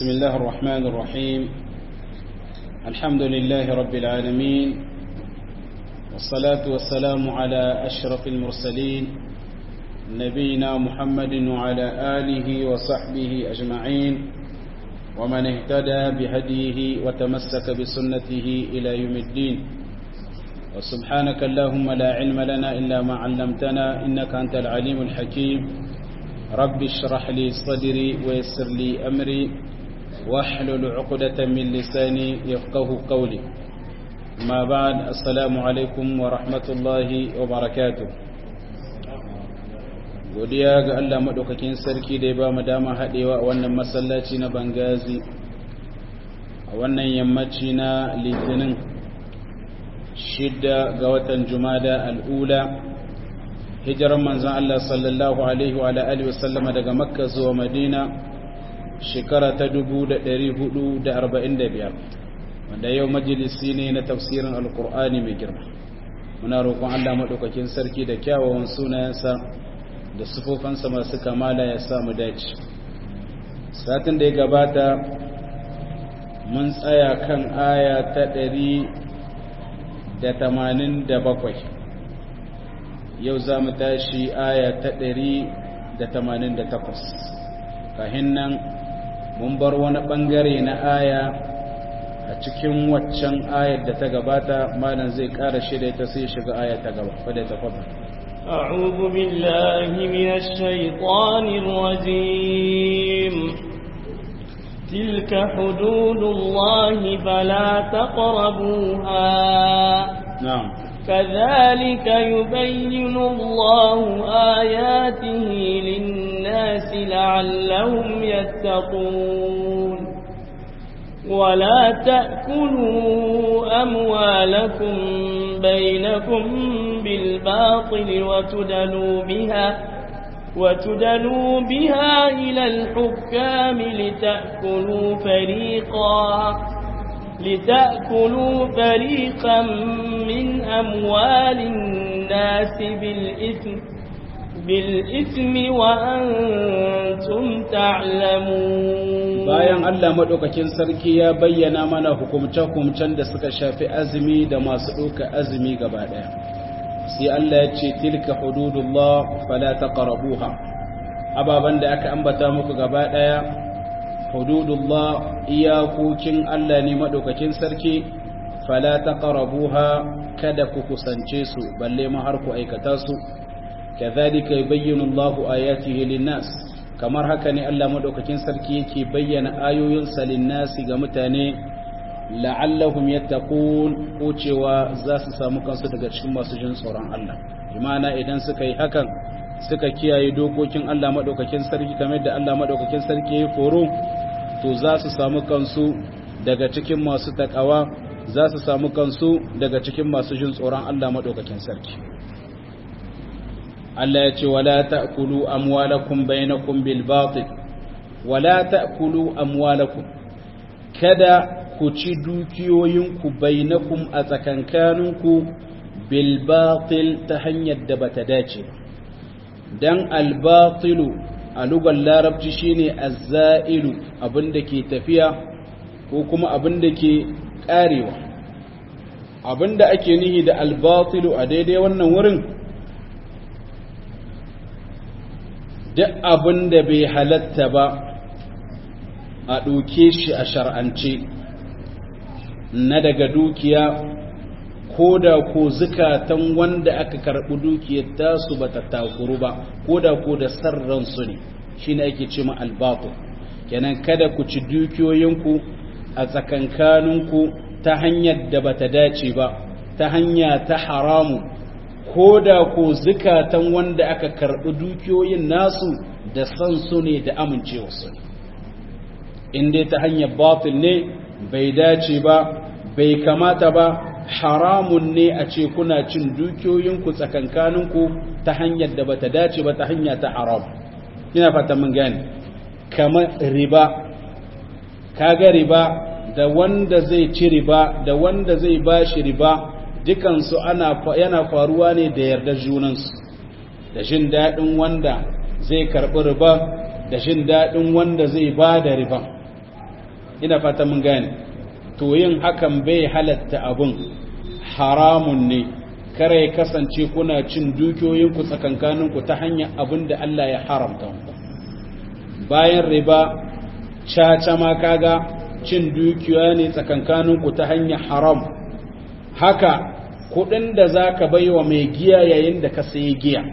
بسم الله الرحمن الرحيم الحمد لله رب العالمين والصلاة والسلام على أشرف المرسلين نبينا محمد وعلى آله وصحبه أجمعين ومن اهتدى بهديه وتمسك بسنته إلى يوم الدين وسبحانك اللهم لا علم لنا إلا ما علمتنا إنك أنت العليم الحكيم رب اشرح لي صدري ويسر لي أمري واحلل عقدة من لساني يفقه قولي ما بعد السلام عليكم ورحمة الله وبركاته godiya ga Allah maɗaukakin sarki da ya ba mu dama haɗewa a wannan masallaci na bangazi a wannan yammaci na litinin shidda ga watan jumada al'ula hijiran manzan Allah sallallahu Alaihi wa Alaihi wasallama daga makka zuwa madina shekara ta 445 wanda yau majalisi ne na tafsirin alkur'ani mai girma muna roƙon Allah maɗaukakin sarki da kyawawan sunayensa da sufofansa masu kamala ya samu dace satin da ya gabata mun tsaya kan aya ta ɗari da tamanin da bakwai yau za mu tashi aya ta ɗari da tamanin da takwas kahin nan mun bar wani ɓangare na aya a cikin waccan ayar da ta gabata malam zai ƙara shirya ta sai shiga aya ta gaba fadai ta kwaba أعوذ بالله من الشيطان الرجيم تلك حدود الله فلا تقربوها نعم كذلك يبين الله آياته للناس لعلهم يتقون ولا تأكلوا أموالكم بينكم بالباطل وتدلوا بها وتدلوا بها إلى الحكام لتأكلوا فريقا لتأكلوا فريقا من أموال الناس بالإثم بالإثم وأنتم تعلمون bayan Allah madaukakin sarki ya bayyana mana hukumce-hukumcen da suka shafi azumi da masu ɗauka azumi gaba ɗaya sai Allah ya ce tilka hududullah fala taqrabuha ababan da aka ambata muku gaba ɗaya hududullah iyakokin Allah ne madaukakin sarki fala taqrabuha kada ku kusance su balle ma har ku aikata su kadhalika yubayyinu Allahu ayatihi lin-nas kamar haka ne Allah madaukakin sarki yake bayyana ayoyinsa lin-nasi ga mutane la'allahum yattaqun ko cewa za su samu kansu daga cikin masu jin tsoron Allah imana idan suka yi hakan suka kiyaye dokokin Allah madaukakin sarki kamar da Allah madaukakin sarki ya foro to za su samu kansu daga cikin masu takawa za su samu kansu daga cikin masu jin tsoron Allah madaukakin sarki Allah ya ce wala ta'kulu amwalakum bainakum bil batil wala ta'kulu amwalakum kada ku ci dukiyoyinku bainakum a tsakankaninku bil batil ta hanyar da bata dace dan al batilu a lugar larabci shine az-za'ilu abinda ke tafiya ko kuma abinda ke karewa abinda ake nihi da al batilu a daidai wannan wurin duk abin da bai halatta ba a ɗauke shi a shar'ance na daga dukiya ko da ko zukatan wanda aka karɓi dukiyar tasu ba ta takuru ba ko da ko da sarransu ne shi ne ake ce ma albatu kenan kada ku ci dukiyoyinku a tsakankaninku ta hanyar da ba ta dace ba ta hanya ta haramu ko da ko zukatan wanda aka karɓi dukiyoyin nasu da san su ne da amincewarsu ne in dai ta hanyar batil ne bai dace ba bai kamata ba haramun ne a ce kuna cin dukiyoyinku tsakankaninku ta hanyar da bata dace ba ta hanya ta haram ina fata mun gane kamar riba kaga riba da wanda zai ci riba da wanda zai bashi riba dukansu ana yana faruwa ne da yardar junansu da jin daɗin wanda zai karɓi riba da jin daɗin wanda zai ba da riban ina fata mun gane to yin hakan bai halatta abun haramun ne kare ya kasance kuna cin dukiyoyinku tsakankaninku ta hanyar abin da Allah ya haramta bayan riba caca ma kaga cin dukiya ne tsakankaninku ta hanyar haram haka kudin da za ka bai wa mai giya yayin da ka sayi giya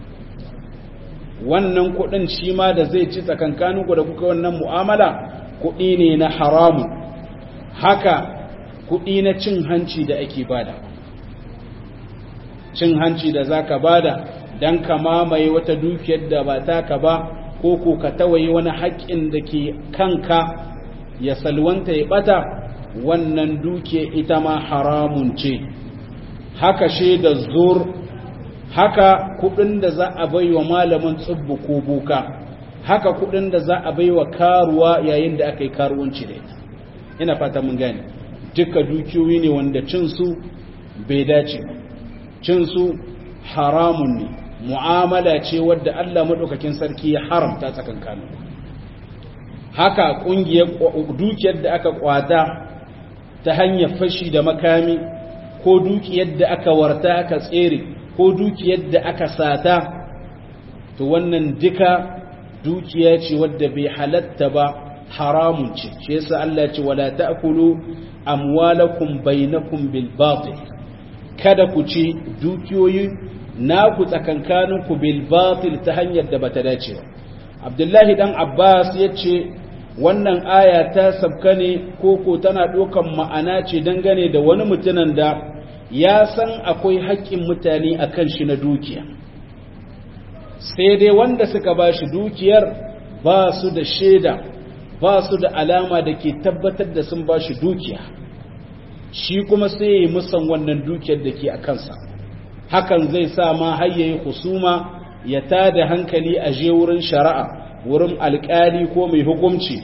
wannan kudin shi ma da zai ci tsakankaninku da kuka wannan mu'amala kudi ne na haramu haka kudi na cin hanci da ake bada cin hanci da za ka bada don ka mamaye wata dukiyar da ba taka ba ko ko ka tawaye wani haƙƙin da ke kanka ya salwanta ya bata wannan dukiya ita ma haramun ce haka shaida zur haka kudin da za a bai wa malamin tsubbu ko boka haka kudin da za a bai wa karuwa yayin da aka yi karuwanci da ita ina fata mun gane duka dukiyoyi ne wanda cinsu bai dace ba cinsu haramun ne mu'amala ce wadda Allah maɗaukakin sarki ya haramta tsakankanin haka ƙungiyar dukiyar da aka kwata ta hanyar fashi da makami ko dukiyar da aka warta aka tsere ko dukiyar da aka sata to wannan duka dukiya ce wadda bai halatta ba haramun ce shi yasa Allah ce wala ta'kulu amwalakum bainakum bil batil kada ku ci dukiyoyi naku tsakankaninku bil batil ta hanyar da bata dace ba Abdullahi dan Abbas yace wannan aya ta sabka ne koko tana ɗaukan ma'ana ce dangane da wani mutumin da ya san akwai haƙƙin mutane a kan shi na dukiya sai dai wanda suka ba shi dukiyar ba su da shaida ba su da alama da ke tabbatar da sun ba shi dukiya shi kuma sai ya yi musan wannan dukiyar da ke a kansa hakan zai sa ma har yayi husuma ya tada hankali a je wurin shari'a wurin alƙali ko mai hukunci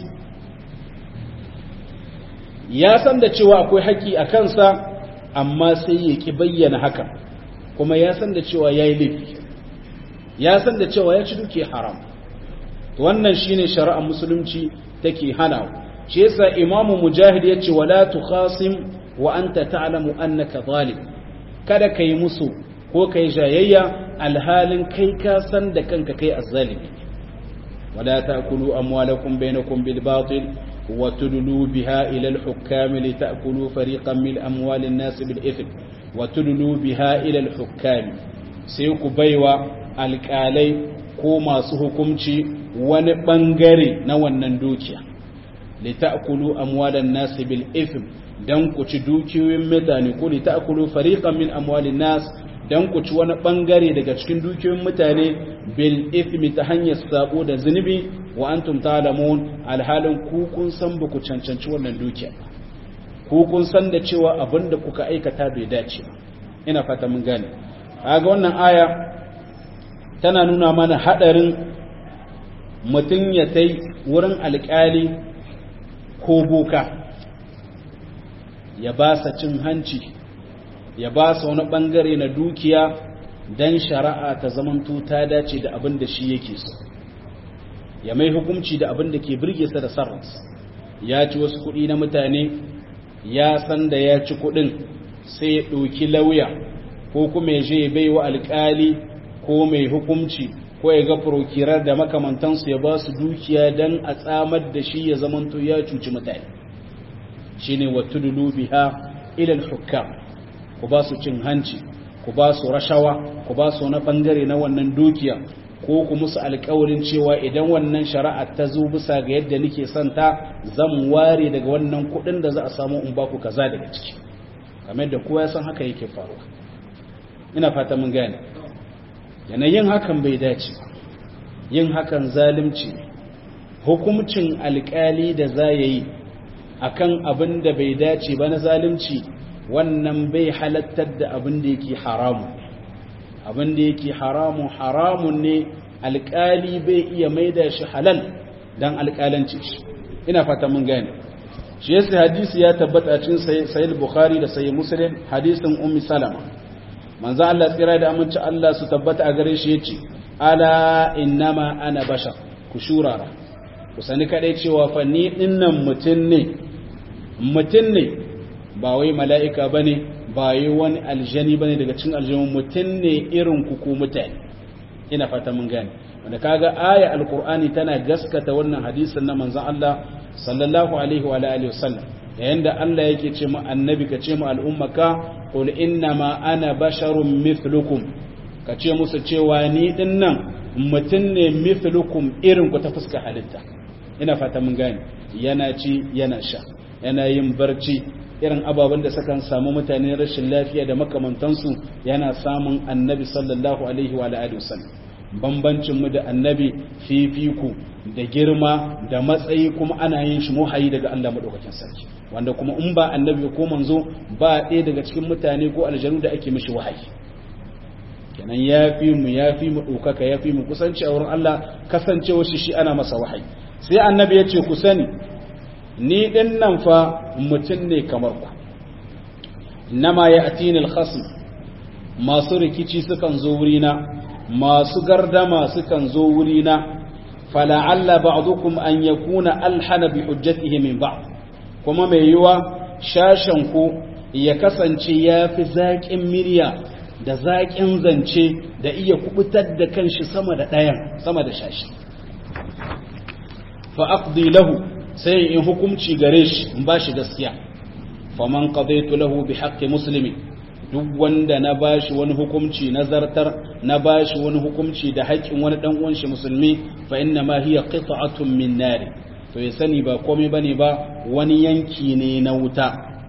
ya san da cewa akwai haƙƙi a kansa amma sai ya ƙi bayyana haka kuma ya san da cewa ya yi laifi ya san da cewa ya ci duke haram wannan shine shari'ar musulunci take hana shi yasa imamu mujahid ya ce wala tukhasim wa anta ta'lamu annaka zalim kada kai musu ko kai jayayya alhalin kai ka san da kanka kai azzalimi ولا تأكلوا أموالكم بينكم بالباطل وتدلوا بها إلى الحكام لتأكلوا فريقا من أموال الناس بالإثم وتدلوا بها إلى الحكام سيكو بيوا الكالي كوما سهكمشي ونبنغري نوانا دوكيا لتأكلوا أموال الناس بالإثم dan ku ci dukiyoyin mutane ko li ta'kulu fariqan min amwalin nas dan ku ci wani bangare daga cikin dukiyoyin mutane bil ithmi ta hanyar sabo da zunubi wa antum ta'lamun alhalin ku kun san ba ku cancanci wannan dukiya ku kun san da cewa abinda kuka aikata bai dace ba ina fata mun gane kaga wannan aya tana nuna mana hadarin mutum ya tai wurin alkali ko boka ya ba sa cin hanci ya ba sa wani bangare na dukiya don shari'a ta zamanto ta dace da abin da shi yake so ya mai hukunci da abin da ke birge sa da sarransa ya ci wasu kuɗi na mutane ya san da ya ci kuɗin sai ya ɗauki lauya ko kuma ya je bai wa alƙali ko mai hukunci ko ya ga prokirar da makamantansu ya ba su dukiya don a tsamar da shi ya zamanto ya cuci mutane shine watudulu biha ilal hukam ku ba su cin hanci ku ba su rashawa ku ba su wani bangare na wannan dukiya ko ku musu alkawarin cewa idan wannan shari'a ta zo bisa ga yadda nake son ta zan ware daga wannan kuɗin da za a samu in ba ku kaza daga ciki kamar da kowa ya san haka yake faruwa ina fata mun gane yanayin hakan bai dace yin hakan zalunci hukumcin alkali da za ya yi akan abin da bai dace ba na zalunci wannan bai halattar da abin da yake haramu abin da yake haramu haramun ne alkali bai iya maida shi halal dan alkalanci shi ina fata mun gane shi yasa hadisi ya tabbata a cikin sahih bukhari da sahih muslim hadisin ummi salama manzo Allah tsira da aminci Allah su tabbata a gare shi yace ala innama ana bashar ku shurara ku sani kadai cewa fa ni dinnan mutun ne mutun ne ba wai mala'ika bane ba wai wani aljani bane daga cikin aljanu mutun ne irin ku ku mutane ina fata mun gane wanda kaga aya alqur'ani tana gaskata wannan hadisin na manzon Allah sallallahu alaihi wa alihi wasallam yayin da Allah yake ce mu annabi ka ce mu al'ummaka qul inna ma ana basharun mithlukum ka ce musu cewa ni dinnan mutun ne mithlukum irin ku ta fuska halitta ina fata mun gane yana ci yana sha yana yin barci irin ababen da sukan samu mutane rashin lafiya da makamantansu yana samun annabi sallallahu alaihi wa alihi wasallam bambancin mu da annabi fifiku da girma da matsayi kuma ana yin shi muhayi daga Allah madaukakin sarki wanda kuma in ba annabi ko manzo ba ɗaya daga cikin mutane ko aljanu da ake mishi wahayi kenan yafi mu yafi mu ɗaukaka yafi mu kusanci a wurin Allah kasancewa shi shi ana masa wahayi sai annabi ya ce ku sani ni din nan fa mutum ne kamar ku nama ya atini alkhasm masu rikici sukan zo wurina masu gardama sukan zo wurina fala'alla ba'dukum an yakuna alhana bi hujjatihi min ba'd kuma mai yiwa shashan ku ya kasance yafi zaƙin mirya da zaƙin zance da iya kubutar da kanshi sama da ɗayan sama da shashi fa aqdi lahu sai in hukunci gare shi in ba shi gaskiya faman qadaitu lahu bi haqqi muslimi duk wanda na bashi wani hukunci nazartar na bashi wani hukunci da haƙƙin wani dan uwan shi musulmi fa inna ma hiya qit'atun min nar to ya sani ba komai bane ba wani yanki ne na wuta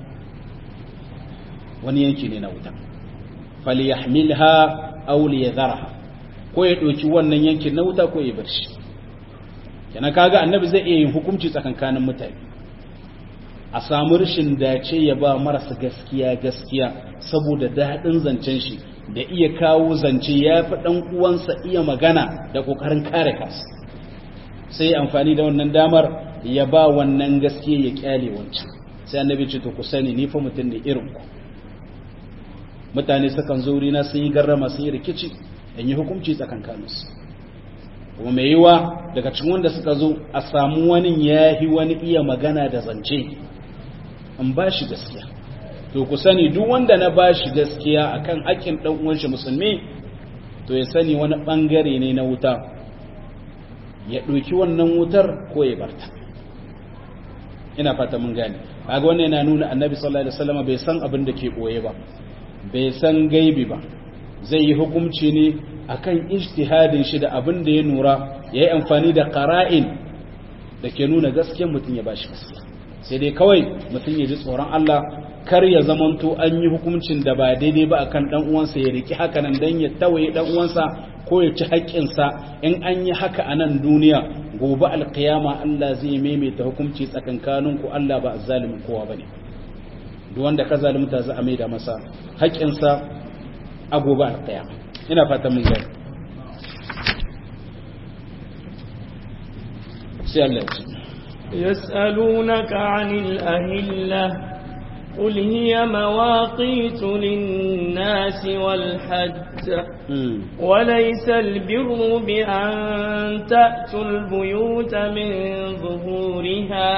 wani yanki ne na wuta falyahmilha aw liyadharha ko ya doki wannan yankin na wuta ko ya bar shi kenan kaga annabi zai iya yin hukunci tsakankanin mutane a samu rashin dace ya ba marasa gaskiya gaskiya saboda daɗin zancen shi da iya kawo zance ya fi ɗan uwansa iya magana da ƙoƙarin kare kansa sai amfani da wannan damar ya ba wannan gaskiya ya kyale wancan sai annabi ce to ku sani ni fa mutum ne irin ku mutane sukan zo na sun yi garrama sun yi rikici in yi hukunci tsakankaninsu kuma mai yiwa daga cikin wanda suka zo a samu wani yahi wani iya magana da zance in ba shi gaskiya to ku sani duk wanda na ba shi gaskiya akan haƙƙin ɗan uwan shi musulmi to ya sani wani ɓangare ne na wuta ya ɗauki wannan wutar ko ya barta ina fata mun gane kaga wannan yana nuna annabi sallallahu alaihi wasallam bai san abin da ke boye ba bai san gaibi ba zai yi hukunci ne akan ijtihadin shi da abin da ya nura yayi amfani da qara'in da ke nuna gaskiyar mutum ya bashi gaskiya sai dai kawai mutum ya ji tsoron Allah kar ya zamanto an yi hukuncin da ba daidai ba akan dan uwansa ya riki haka nan dan ya tawaye dan uwansa ko ya ci haƙƙinsa in an yi haka a nan duniya gobe alƙiyama Allah zai maimaita hukunci tsakankanin ku Allah ba zalimin kowa bane duk wanda ka zalunta za a maida masa haƙƙinsa a gobe alƙiyama ina fata mun gani sai Allah ya ce يسألونك عن الأهلة قل هي مواقيت للناس والحج وليس البر بأن تأتوا البيوت من ظهورها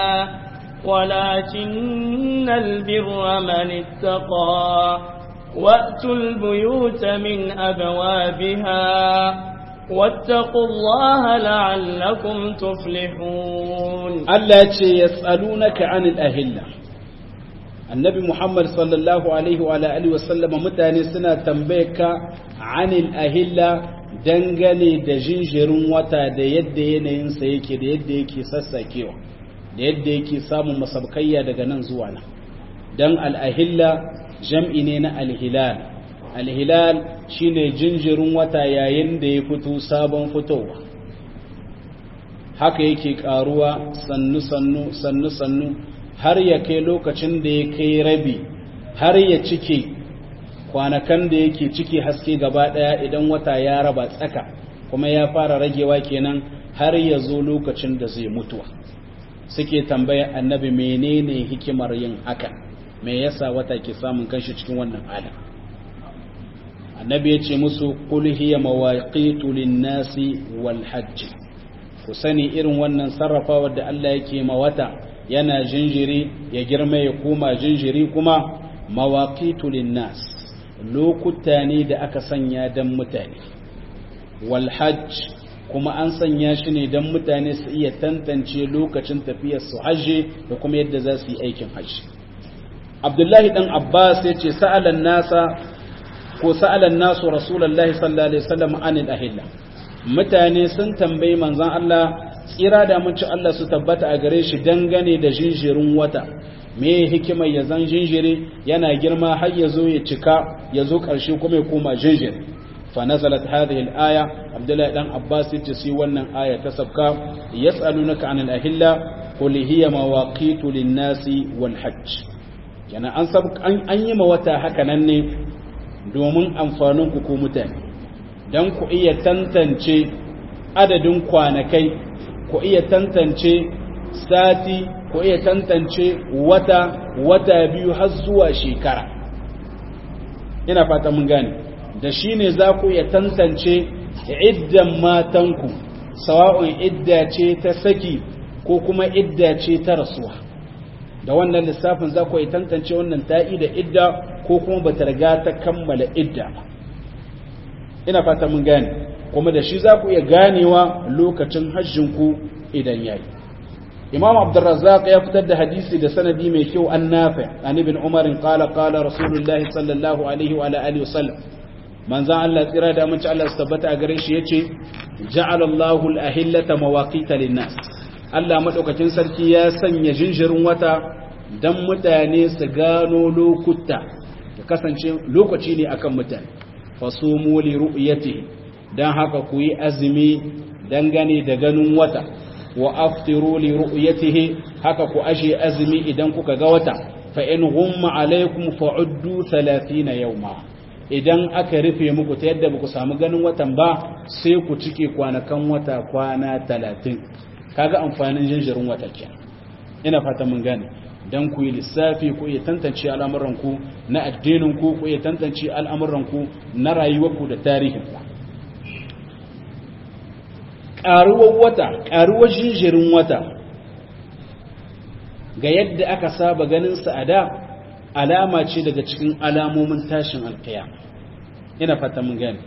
ولكن البر من اتقى وأتوا البيوت من أبوابها واتقوا الله لعلكم تفلحون الله يسألونك عن الأهلة annabi Muhammad sallallahu alaihi wa alihi wa sallama mutane suna tambayeka anil ahilla dangane da jinjirin wata da yadda yanayinsa yake da yadda yake sassakewa da yadda yake samun masabkayya daga nan zuwa nan dan al-ahilla jam'i ne na al-hilal al-hilal shine jinjirin wata yayin da ya fito sabon fitowa haka yake karuwa sannu sannu sannu sannu har ya kai lokacin da ya kai rabi har ya cike kwanakan da yake ciki haske gaba daya idan wata ya raba tsaka kuma ya fara ragewa kenan har ya zo lokacin da zai mutuwa suke tambaya annabi menene hikimar yin haka me yasa wata ke samun kanshi cikin wannan halin annabi ya ce musu qul hiya mawaqitu lin-nasi wal hajj ku sani irin wannan sarrafawar da Allah yake ma wata yana jinjiri ya girma ya koma jinjiri kuma mawaqitu linnas lokuta ne da aka sanya dan mutane wal hajj kuma an sanya shi ne dan mutane su iya tantance lokacin tafiyar su hajji da kuma yadda za su yi aikin hajji Abdullahi dan Abbas ya ce sa'alan nasa ko sa'alan nasu Rasulullahi sallallahu alaihi wasallam anil ahilla mutane sun tambayi manzon Allah tsira da mun ci Allah su tabbata a gare shi dangane da jinjirin wata me hikimar ya zan jinjiri yana girma har ya zo ya cika ya zo ƙarshe kuma ya koma jinjiri fa nazalat hadhihi al-aya Abdullahi dan Abbas yace sai wannan aya ta sabka yas'alunaka anil ahilla qul hiya mawaqitu lin-nasi wal hajj yana an sab an yi ma wata haka nan ne domin amfanin ku ko mutane dan ku iya tantance adadin kwanakai ku iya tantance sati ku iya tantance wata wata biyu har zuwa shekara ina fata mun gane da shi ne za ku iya tantance iddan matanku sawa'un idda ce ta saki ko kuma idda ce ta rasuwa da wannan lissafin za ku iya tantance wannan ta'i da idda ko kuma ba ta riga ta kammala idda ba ina fata mun gane kuma da shi za ku iya ganewa lokacin hajjinku idan yayi imam abdurrazzaq ya fitar da hadisi da sanadi mai kyau an nafi an ibn umar qala qala rasulullahi sallallahu alaihi wa alihi wasallam manzan Allah tsira da amince Allah su tabbata a gare shi yace ja'ala Allahu al-ahillata mawaqita lin-nas Allah madaukakin sarki ya sanya jinjirin wata dan mutane su gano lokuta ya kasance lokaci ne akan mutane fasumu li ru'yatihi dan haka ku yi azumi dangane da ganin wata wa aftiru li ru'yatihi haka ku ashe azumi idan kuka ga wata fa in ghumma alaykum fa'uddu 30 yawma idan aka rufe muku ta yadda ba ku samu ganin watan ba sai ku cike kwanakan wata kwana 30 kaga amfanin jinjirin wata kenan ina fata mun gane dan ku yi lissafi ku iya tantance al'amuranku na addinin ku ku iya tantance al'amuranku na rayuwarku da tarihin ku ƙaruwar wata ƙaruwar jinjirin wata ga yadda aka saba ganin sa a da alama ce daga cikin alamomin tashin alƙiya ina fata mun gane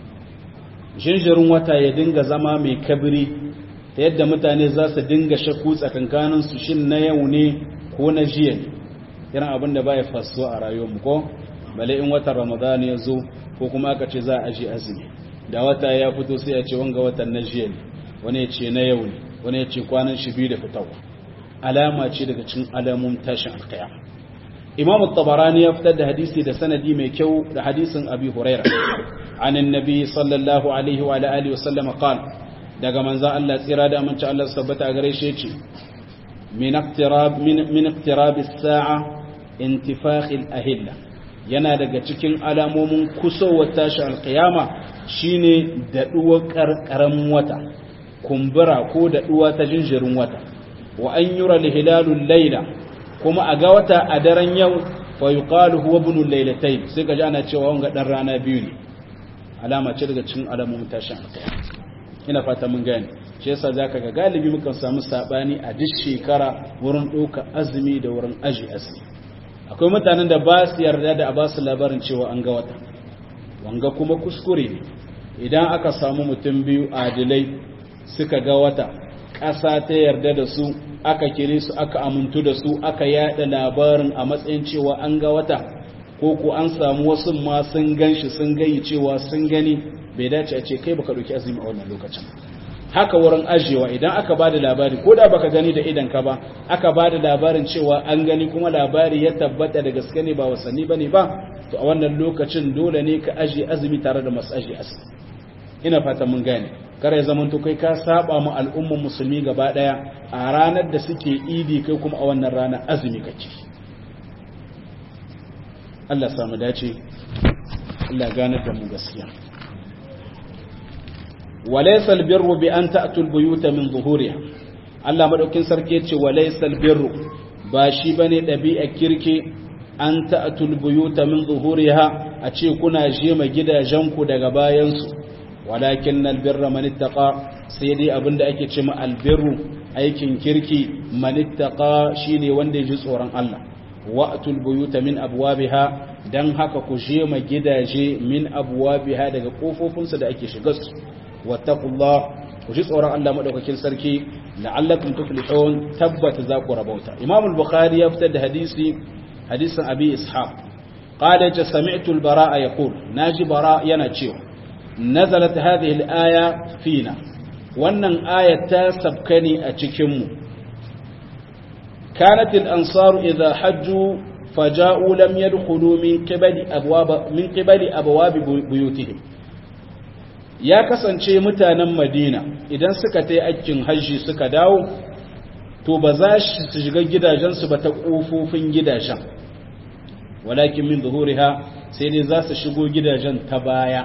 jinjirin wata ya dinga zama mai kabiri ta yadda mutane za su dinga shakku tsakankanin su shin na yau ne ko na jiya ne irin abin da baya fasuwa a rayuwarmu ko bale in watan ramadan ya zo ko kuma aka ce za a aji azumi da wata ya fito sai a ce wanga watan na jiya ne wani ya ce na yau ne wani ya ce kwanan shi biyu da fitawa alama ce daga cikin alamun tashin alkaya imam tabarani ya fitar da hadisi da sanadi mai kyau da hadisin abi huraira an annabi sallallahu alaihi wa alihi wa sallam qala daga manzon Allah tsira da aminci Allah sabbata gare shi yace min iqtirab min min iqtirab as-sa'a intifakh al-ahilla yana daga cikin alamomin kusowar tashi alkiyama shine daɗuwar ƙarƙaran wata kumbura ko daɗuwa ta jinjirin wata wa an yura lihilalul laila kuma a ga wata a daren yau fa yuqalu huwa ibn laylatayn sai ka ji ana cewa wanga dan rana biyu ne alama ce daga cikin alamomin tashin alkiyama ina fata mun gane shi yasa zaka ga galibi mukan samu sabani a duk shekara wurin ɗauka azumi da wurin aji azumi akwai mutanen da ba su yarda da a ba su labarin cewa an ga wata wanga kuma kuskure ne idan aka samu mutum biyu adilai suka ga wata ƙasa ta yarda da su aka kire su aka amintu da su aka yada labarin a matsayin cewa an ga wata ko ko an samu wasu ma sun gan shi sun gayi cewa sun gani bai dace a ce kai baka ɗauki azumi a wannan lokacin haka wurin ajiyewa idan aka ba da labari ko da baka gani da idan ka ba aka ba da labarin cewa an gani kuma labari ya tabbata da gaske ne ba wasanni ba ne ba to a wannan lokacin dole ne ka ajiye azumi tare da masu ajiye azumi ina fata mun gane kare zaman to kai ka saba mu al'umman musulmi gaba daya a ranar da suke idi kai kuma a wannan rana azumi kake Allah samu dace Allah ganar da mu gaskiya walaysa albirru bi an ta'tu albuyuta min zuhuriha Allah madaukin sarki yace walaysa albirru ba shi bane dabi'a kirki an ta'tu albuyuta min zuhuriha a ce kuna jema gidajenku daga bayansu walakin albirra man ittaqa sai dai abinda ake ce ma albirru aikin kirki manittaqa shine wanda ya ji tsoron Allah wa'tul buyuta min abwabiha dan haka ku je ma gidaje min abwabiha daga kofofinsu da ake shiga su wattaqullah ku ji tsoron Allah madaukakin sarki la'allakum tuflihun tabbata za ku rabauta imam al-bukhari ya fitar da hadisi hadisin abi ishaq qala ta sami'tu al-bara'a yaqul naji bara yana cewa nazalat hadhihi al-aya fina wannan ayat ta sabkani a cikin mu kanat al-ansaru idha hajju faja'u lam yadkhulu min qibali abwab min qibali abwab buyutihim ya kasance mutanen madina idan suka ta yi aikin hajji suka dawo to ba za su shiga gidajensu ba ta ƙofofin gidajen walakin min zuhuriha sai dai za su shigo gidajen ta baya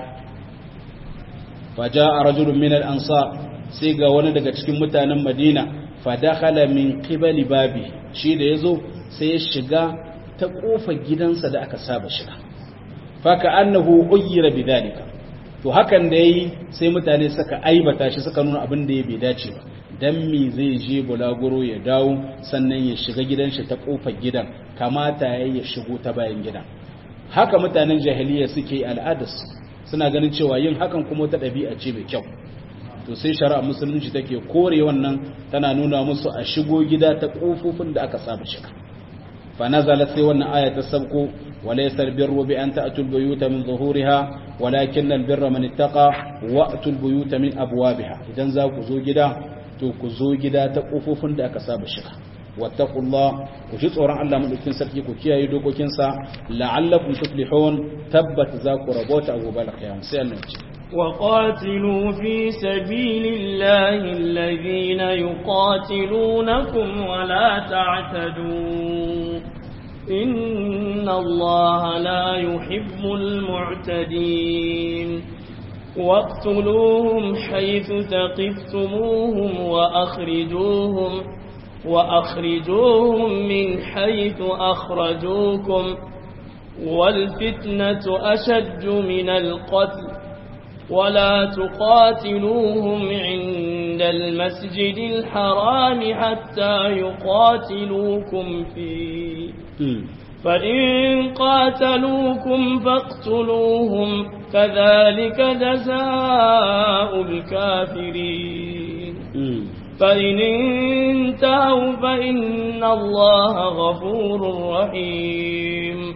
faja a rajulun min al'ansa sai ga wani daga cikin mutanen madina fadakhala min qibali babi shi da ya zo sai ya shiga ta ƙofar gidansa da aka saba shiga faka annahu uyyira bidhalika to hakan da yayi sai mutane suka aibata shi suka nuna abin da ya bai dace ba dan me zai je bulaguro ya dawo sannan ya shiga gidan shi ta kofar gidan kamata yayi ya shigo ta bayan gidan haka mutanen jahiliya suke al'adas suna ganin cewa yin hakan kuma ta dabi'a ce mai kyau to sai shari'a musulunci take kore wannan tana nuna musu a shigo gida ta kofofin da aka saba shiga fa nazalat sai wannan aya ta sabko وليس البر بأن تأتوا البيوت من ظهورها ولكن البر من اتقى وأتوا البيوت من أبوابها إذن ذاك زوجدا توك زوجدا تقفوف دا كساب الشيخ واتقوا الله وجزء ورع الله من الكن سركي كوكيا يدوكو كنسا لعلكم تفلحون تبت ذاك ربوت أبو بالك يا مسيال نوتي وقاتلوا في سبيل الله الذين يقاتلونكم ولا تعتدوا إن الله لا يحب المعتدين واقتلوهم حيث ثقفتموهم وأخرجوهم وأخرجوهم من حيث أخرجوكم والفتنة أشد من القتل ولا تقاتلوهم عند المسجد الحرام حتى يقاتلوكم فيه فإن قاتلوكم فاقتلوهم كذلك جزاء الكافرين فإن انتهوا فإن الله غفور رحيم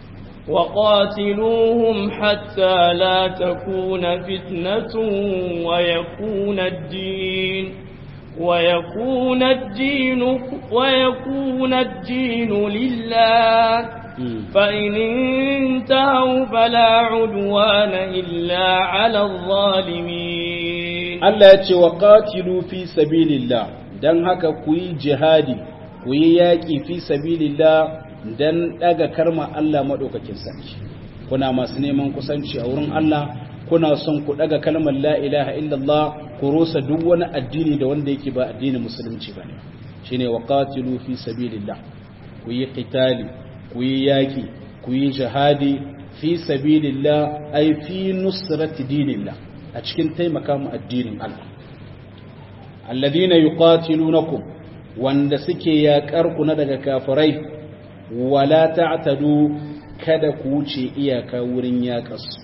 وقاتلوهم حتى لا تكون فتنة ويكون الدين ويكون الدين ويكون الدين لله فإن انتهوا فلا عدوان إلا على الظالمين الله يتي وقاتلوا في سبيل الله dan haka ku yi jihadi ku yi yaƙi fi sabilillah dan daga karma Allah madaukakin sarki kuna masu neman kusanci a wurin Allah kuna son ku daga kalmar la ilaha illallah ku rusa duk wani addini da wanda yake ba addinin musulunci bane shine waqatilu fi sabilillah ku yi qitali ku yi yaki ku yi jihadi fi sabilillah ay fi nusrati dinillah a cikin taimaka mu addinin Allah alladhina yuqatilunakum wanda suke yakar ku na daga kafirai wala ta'tadu kada ku wuce iyaka wurin yakarsu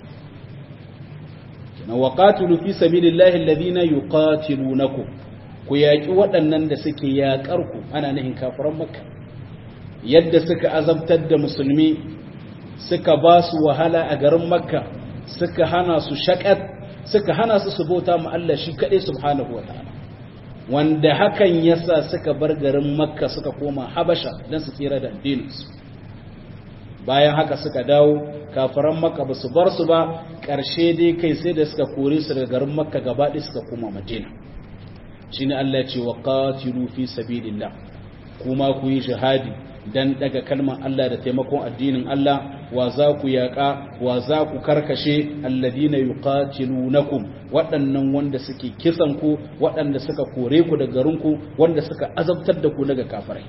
na waqatilu fi sabilillahi alladhina yuqatilunakum ku yaki waɗannan da suke yakar ku ana nahin kafiran makka yadda suka azabtar da musulmi suka ba su wahala a garin makka suka hana su shakat suka hana su su bauta ma Allah shi kadai subhanahu wataala wanda hakan yasa suka bar garin makka suka koma habasha don su tsira da addininsu bayan haka suka dawo kafiran makka ba su bar su ba ƙarshe dai kai sai da suka kore su daga garin makka gaba ɗaya suka koma madina shine Allah ce wa qatilu fi sabilillah kuma ku yi jihadi dan daga kalmar Allah da taimakon addinin Allah wa za ku yaƙa wa za ku karkashe alladina yuqatilunakum waɗannan wanda suke kisan ku waɗanda suka kore ku daga garinku wanda suka azabtar da ku daga kafirai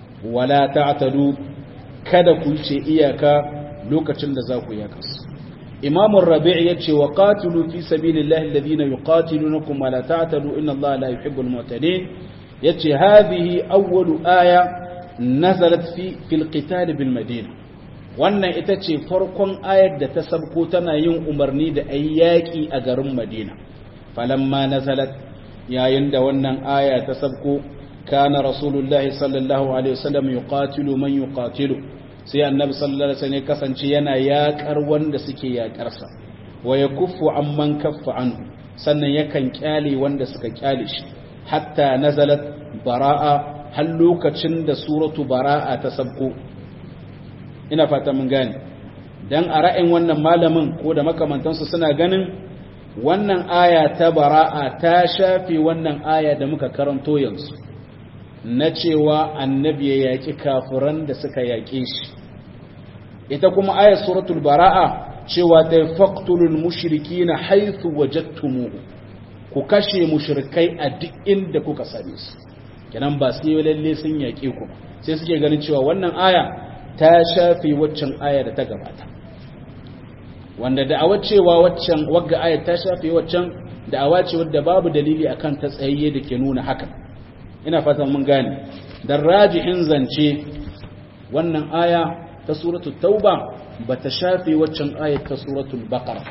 wala ta'tadu kada ku ce iyaka lokacin da za ku yaƙa su imam ar-rabi' yace wa qatilu fi sabilillahi alladhina yuqatilunakum wa la ta'tadu inna allaha la yuhibbul mu'tadin yace hadhihi awwalu aya nazalat fi fil qital bil madina wannan ita ce farkon ayar da ta sabko tana yin umarni da ayi yaki a garin madina falamma nazalat yayin da wannan aya ta sabko kana rasulullahi sallallahu alaihi wasallam yuqatilu man yuqatilu sai annabi sallallahu alaihi wasallam kasance yana yakar wanda suke yakar sa wa yakuffu amman kaffa anhu sannan yakan kyale wanda suka kyale shi hatta nazalat bara'a har lokacin da suratu bara'a ta sabko ina fata mun gane dan a ra'ayin wannan malamin ko da makamantansu suna ganin wannan aya ta bara'a ta shafe wannan aya da muka karanto yanzu na cewa annabi ya yaƙi kafiran da suka yaƙe shi ita kuma ayar suratul bara'a cewa ta faqtulul mushrikina haythu wajadtumuhu ku kashe mushrikai a duk inda kuka same su kenan ba sai lalle sun yaƙe ku sai suke ganin cewa wannan aya ta shafe waccan aya da ta gabata wanda da'awa cewa waccan wagga aya ta shafe waccan da'awa ce wadda babu dalili akan ta tsayayye da ke nuna haka ina fatan mun gane dan rajihin zance wannan aya ta suratul tauba bata shafe waccan ayat ta suratul baqara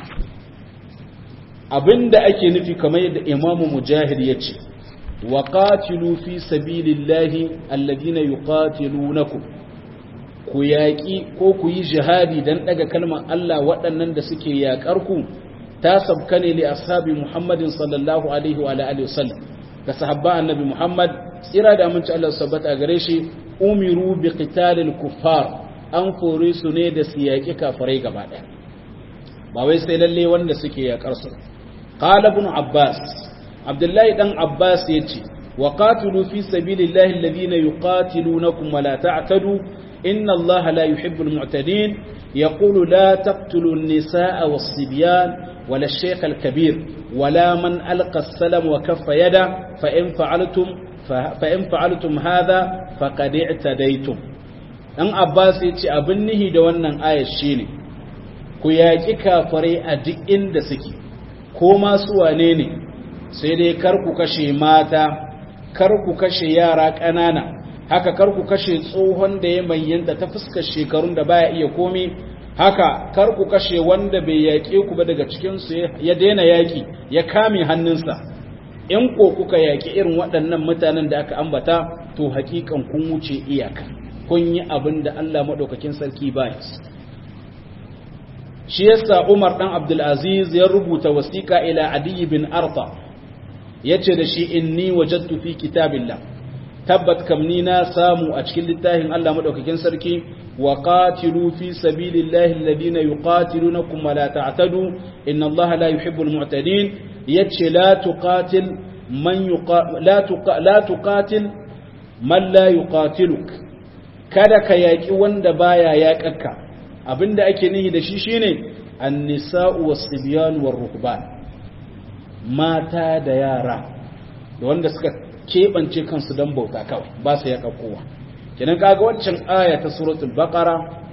abinda ake nufi kamar yadda imamu mujahid yace wa qatilu fi sabilillahi alladhina yuqatilunakum ku yaƙi ko ku yi jihadi dan daga kalmar Allah waɗannan da suke yaƙar ku ta sabka ne li ashabi Muhammadin sallallahu alaihi wa alihi wasallam ga sahabba annabi Muhammad tsira da aminci Allah sabbata gare shi umiru bi qitalil kuffar an fore su ne da su yaƙi kafirai gaba ɗaya ba wai sai lalle wanda suke yaƙar su qala ibn abbas abdullahi dan abbas yace wa qatilu fi sabilillahi alladhina yuqatilunakum wa la ta'tadu inna allaha la yuhibbul mu'tadin yaqulu la taqtulu an-nisaa was-sibyan ولا الشيخ الكبير ولا من ألقى السلم وكف يده فإن فعلتم فإن فعلتم هذا فقد اعتديتم dan Abbas ya ce abin nihi da wannan ayar shine ku yaƙi kafirai a duk inda suke ko masu wane ne sai dai kar ku kashe mata kar ku kashe yara ƙanana haka kar ku kashe tsohon da ya mayyanta ta fuskar shekarun da baya iya komi haka kar ku kashe wanda bai yaƙe ku ba daga cikinsu ya daina yaƙi ya kame hannunsa in ko kuka yaƙi irin waɗannan mutanen da aka ambata to haƙiƙan kun wuce iyaka kun yi abin da Allah maɗaukakin sarki baya shi yasa Umar ɗan Abdulaziz ya rubuta wasiƙa ila Adi bin Arta yace da shi inni wajadtu fi kitabillah tabbat kamni na samu a cikin littafin Allah maɗaukakin sarki وقاتلوا في سبيل الله الذين يقاتلونكم ولا تعتدوا إن الله لا يحب المعتدين يتش لا تقاتل من يقا... لا, تقا... لا تقاتل من لا يقاتلك kada ka yaƙi wanda baya yaƙarka abinda ake nihi da shi shine annisa'u was-sibyan war-ruhban mata da yara da wanda suka keɓance kansu don bauta kawai ba su yaƙa kowa kenan kaga waccan aya ta suratul baqara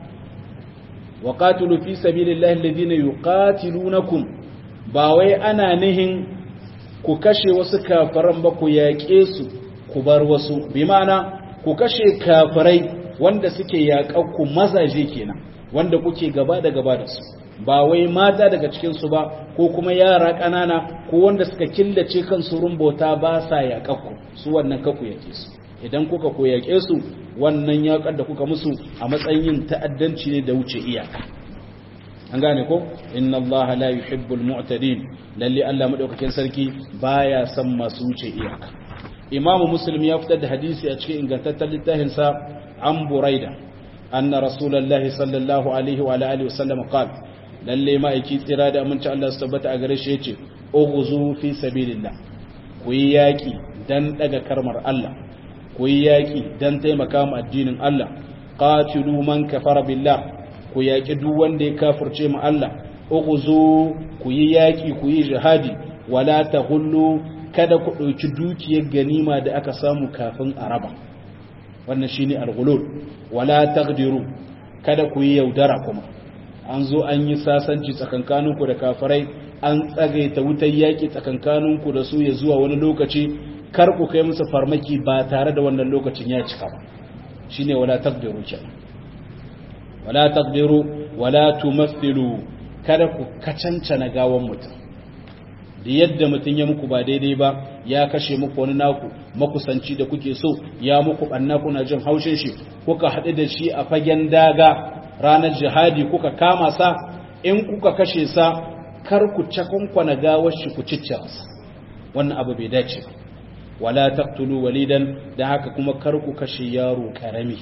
wa qatilu fi sabilillahi alladhina yuqatilunakum ba wai ana nihin ku kashe wasu kafiran ba ku yaƙe su ku bar wasu bi ma'ana ku kashe kafirai wanda suke yaƙar ku mazaje kenan wanda kuke gaba da gaba da su ba wai mata daga cikin su ba ko kuma yara ƙanana ko wanda suka killace kansu rumbota ba sa yaƙar ku su wannan kaku yake su idan kuka koyake su wannan yaƙar da kuka musu a matsayin ta'addanci ne da wuce iyaka an gane ko inna allaha la yuhibbul mu'tadin lalle Allah madaukakin sarki baya son masu wuce iyaka imam muslim ya fitar da hadisi a cikin ingantaccen littafin sa an buraida anna rasulullahi sallallahu alaihi wa alihi wasallam qala lalle ma'aiki tsira da aminci Allah su tabbata a gare shi yace ughzu fi sabilillah ku yi yaki dan daga karmar Allah ku yi yaƙi don taimaka mu addinin Allah qatilu man kafara billah ku yaƙi duk wanda ya kafirce mu Allah ughzu ku yi yaƙi ku yi jihadi wala taghullu kada ku ɗauki dukiyar ganima da aka samu kafin a raba wannan shine al-ghulul wala taqdiru kada ku yi yaudara kuma an zo an yi sasanci tsakankaninku da kafirai an tsagaita wutar yaƙi tsakankaninku da su ya zuwa wani lokaci kar ku kai musu farmaki ba tare da wannan lokacin ya cika ba shine wala taqdiru kenan wala taqdiru wala tumathilu kada ku kacancana gawan mutum da yadda mutum ya muku ba daidai ba ya kashe muku wani naku makusanci da kuke so ya muku banna kuna jin haushin shi kuka haɗu da shi a fagen daga ranar jihadi kuka kama sa in kuka kashe sa kar ku cakunkwana gawar shi ku ciccira sa wannan abu bai dace ba wala taqtulu walidan da haka kuma kar ku kashe yaro karami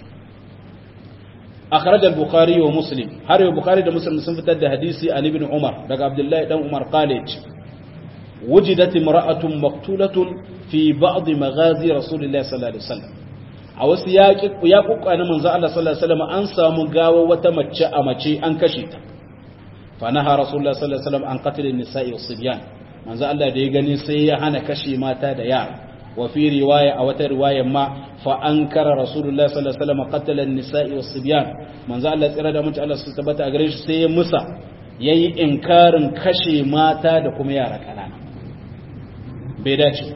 akhraj al-bukhari wa muslim har yau bukhari da muslim sun fitar da hadisi an ibn umar daga abdullahi dan umar qala wujidat imra'atun maqtulatun fi ba'd maghazi rasulillahi sallallahu alaihi wasallam a wasu ya kuka na manzo Allah sallallahu alaihi wasallam an samu gawa wata mace a mace an kashe ta fa naha rasulullahi sallallahu alaihi wasallam an qatl an-nisa'i was-sibyan manzo Allah da ya gani sai ya hana kashe mata da yara wa fi riwaya a wata riwaya ma fa ankara rasulullahi sallallahu alaihi wasallam qatl an-nisa'i was-sibyan manzo Allah tsira da mutunci Allah su tabbata a gare shi sai ya musa yayi inkarin kashe mata da kuma yara kanana bai dace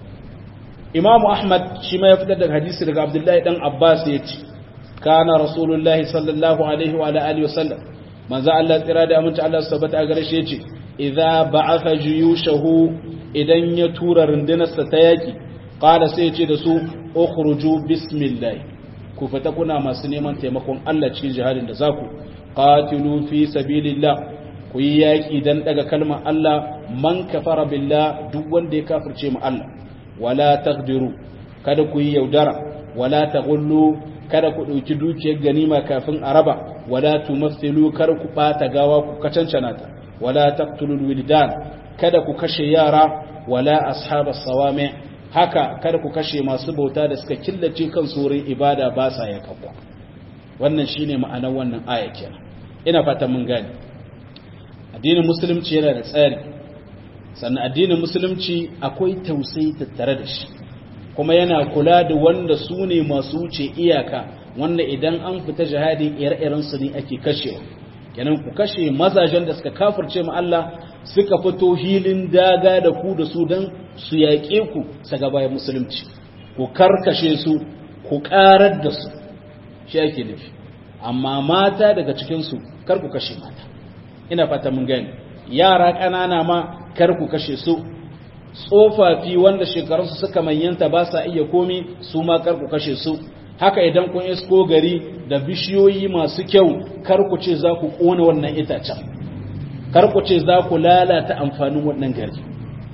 imamu ahmad shi ma ya fitar da hadisi daga abdullahi dan abbas ya ce kana rasulullahi sallallahu alaihi wa alihi wasallam manzo Allah tsira da aminci Allah subhanahu a gare shi yace idza ba'atha juyushahu idan ya tura rundunarsa ta yaki qala sai ya ce da su ukhruju bismillah ku fita kuna masu neman taimakon Allah cikin jihadin da zaku qatilu fi sabilillah ku yi yaki dan daga kalmar Allah man kafara billah duk wanda ya kafirce mu Allah wala taqdiru kada ku yi yaudara wala taghullu kada ku dauki dukiyar ganima kafin a raba wala tumathilu kada ku bata gawa ku kacancana ta wala taqtulul wildan kada ku kashe yara wala ashabas sawami haka kada ku kashe masu bauta da suka killace kan wurin ibada ba sa ya kabwa wannan shine ma'anar wannan aya kenan ina fatan mun gane addinin musulunci yana da tsari sannan addinin musulunci akwai tausayi tattare da shi kuma yana kula da wanda su ne masu wuce iyaka wanda idan an fita jihadi ire-iren su ne ake kashewa kenan ku kashe mazajen da suka kafirce mu Allah suka fito hilin daga da ku da su dan su yaƙe ku saga bayan musulunci ku karkashe su ku karar da su shi ake nufi amma mata daga cikin su kar ku kashe mata ina fata mun gani yara ƙanana ma kar ku kashe su tsofaffi wanda shekarunsu suka manyanta ba sa iya komi su ma kar ku kashe su haka idan kun isko gari da bishiyoyi masu kyau kar ku ce za ku ƙona wannan itacen kar ku ce za ku lalata amfanin wannan gari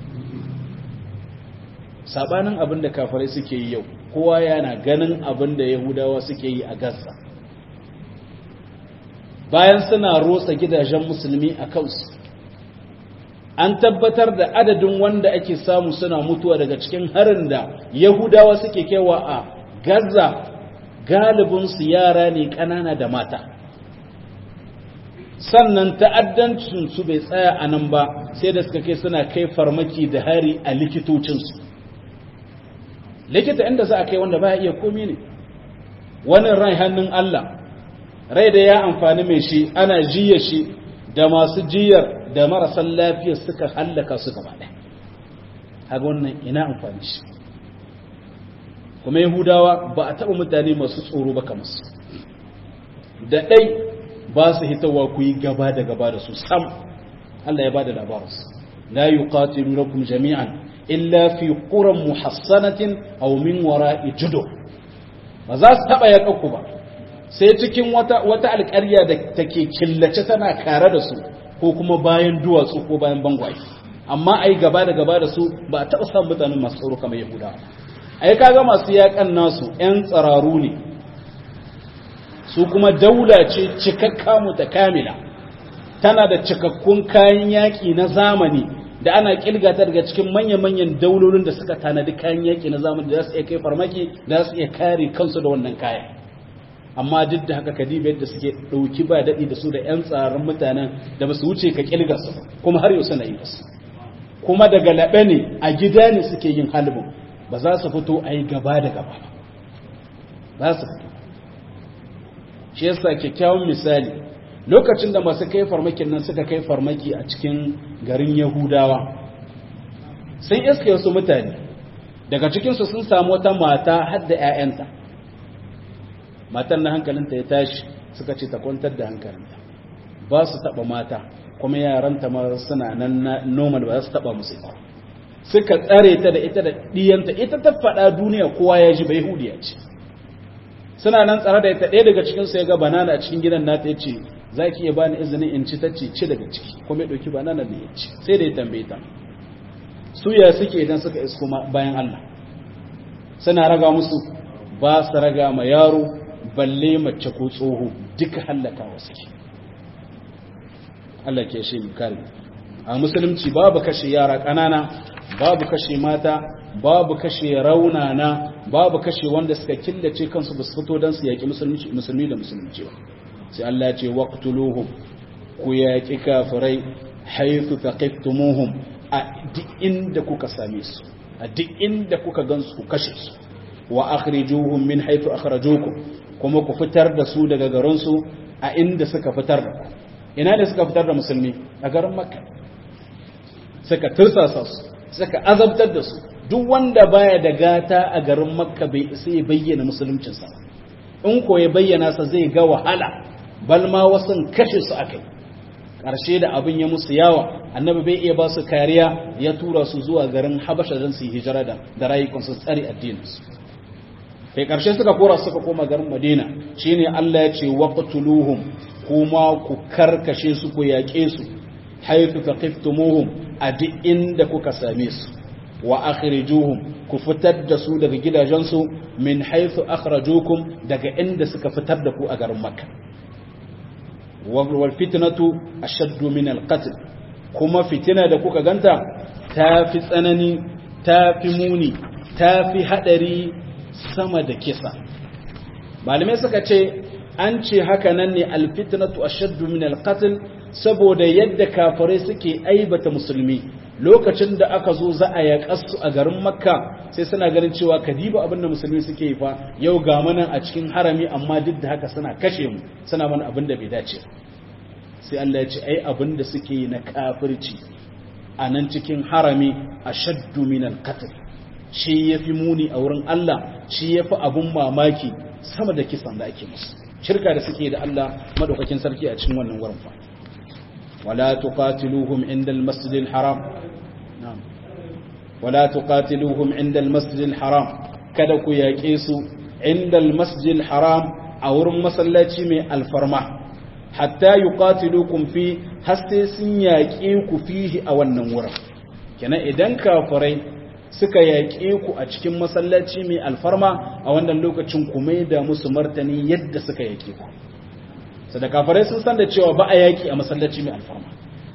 sabanin abin da kafirai suke yi yau kowa yana ganin abin da yahudawa suke yi a gaza bayan suna rotsa gidajen musulmi a kansu an tabbatar da adadin wanda ake samu suna mutuwa daga cikin harin da yahudawa suke kewa a gaza galibinsu yara ne ƙanana da mata sannan ta'addancinsu bai tsaya a nan ba sai da suka kai suna kai farmaki da hari a likitocinsu likita inda za a kai wanda ba iya komi ne wani rai hannun Allah rai da ya amfani mai shi ana jiya shi da masu jiyar da marasan lafiya suka hallaka su gaba ɗaya haga wannan ina amfani shi kuma yahudawa ba a taɓa mutane masu tsoro ba kamar su da ɗai ba su hitawa ku yi gaba da gaba da su sam Allah ya ba da labarinsu la yuqatilunakum jami'an illa fi quran muhassanatin aw min wara'i judo ba za su taɓa yaƙa ba sai cikin wata wata alƙarya da take killace tana kare da su ko kuma bayan duwatsu ko bayan bangwaye amma ai gaba da gaba da su ba a taɓa samun mutanen masu tsoro kamar yahudawa ai kaga masu yakan nasu ƴan tsararu ne su kuma daula ce cikakka mutakamila tana da cikakkun kayan yaƙi na zamani da ana kilgata daga cikin manya-manyan daulolin da suka tanadi kayan yaƙi na zamani da za su iya kai farmaki da za su iya kare kansu da wannan kayan amma duk da haka kadiba yadda suke ɗauki ba daɗi da su da 'yan tsarin mutanen da ba su wuce ka kilga su kuma har yau suna yi su kuma daga laɓe ne a gida ne suke yin halibin ba za su fito a yi gaba da gaba ba za su fito shi yasa kyakkyawan misali lokacin da masu kai farmakin nan suka kai farmaki a cikin garin yahudawa sun iske wasu mutane daga cikinsu sun samu wata mata har da 'ya'yanta matan na hankalinta ya tashi suka ce ta kwantar da hankalinta ba su taba mata kuma yaranta ma suna nan normal ba za su taba musu ita suka tsare ta da ita da diyanta ita ta faɗa duniya kowa ya ji bai hudiya ce suna nan tsare da ita ɗaya daga cikin su ya ga banana a cikin gidan nata ya ce za ki iya bani izinin in ci ta ce ci daga ciki kuma ya ɗauki banana da ya ci sai da ya tambaye ta su ya suke idan suka isko bayan Allah suna raga musu ba su raga ma yaro balle mace ko tsoho duka hallaka wasu ke Allah ke shi kare a musulunci babu kashe yara ƙanana babu kashe mata babu kashe raunana babu kashe wanda suka killace kansu ba su fito don su yaƙi musulmi da musulunci ba sai Allah ce waqtuluhum ku yaƙi kafirai haythu taqiftumuhum a duk inda kuka same su a duk inda kuka gansu ku kashe su wa akhrijuhum min haythu akhrajukum kuma ku fitar da su daga garin su a inda suka fitar da ku ina da suka fitar da musulmi a garin makka suka tursasa su suka azabtar da su duk wanda baya da gata a garin makka bai isa ya bayyana musuluncinsa in ko ya bayyana sa zai ga wahala bal ma wasan kashe su akai ƙarshe da abin ya musu yawa annabi bai iya ba su kariya ya tura su zuwa garin habasha don su yi hijira da da rayukan su tsare addininsu kai ƙarshe suka kora suka koma garin madina shine Allah ya ce waqtuluhum kuma ku karkashe su ku yaƙe su haythu taqiftumuhum a duk inda kuka same su wa akhrijuhum ku fitar da su daga gidajensu min haythu akhrajukum daga inda suka fitar da ku a garin makka wal fitnatu ashaddu min al qatl kuma fitina da kuka ganta ta fi tsanani ta fi muni ta fi hadari sama da kisa malamai suka ce an ce haka nan ne al fitnatu ashaddu min al qatl saboda yadda kafirai suke aibata musulmi lokacin da aka zo za a yaƙasu a garin makka sai suna ganin cewa kadiba abin da musulmi suke yi fa yau ga mana a cikin harami amma duk da haka suna kashe mu suna mana abin da bai dace sai Allah ya ce ai abin da suke yi na kafirci a nan cikin harami a shaddu minal qatl shi yafi muni a wurin Allah shi yafi abun mamaki sama da kisan da ake musu shirka da suke da Allah madaukakin sarki a cikin wannan wurin fa ولا تقاتلوهم عند المسجد الحرام نعم ولا تقاتلوهم عند المسجد الحرام kada ku yaƙe su inda almasjid haram a wurin masallaci mai alfarma hatta yuqatilukum fi haste sun yaƙe ku fihi a wannan wurin kenan idan kafirai suka yaƙe ku a cikin masallaci mai alfarma a wannan lokacin ku mai da musu martani yadda suka yaƙe ku da kafarai sun san da cewa ba a yaƙi a masallaci mai alfarma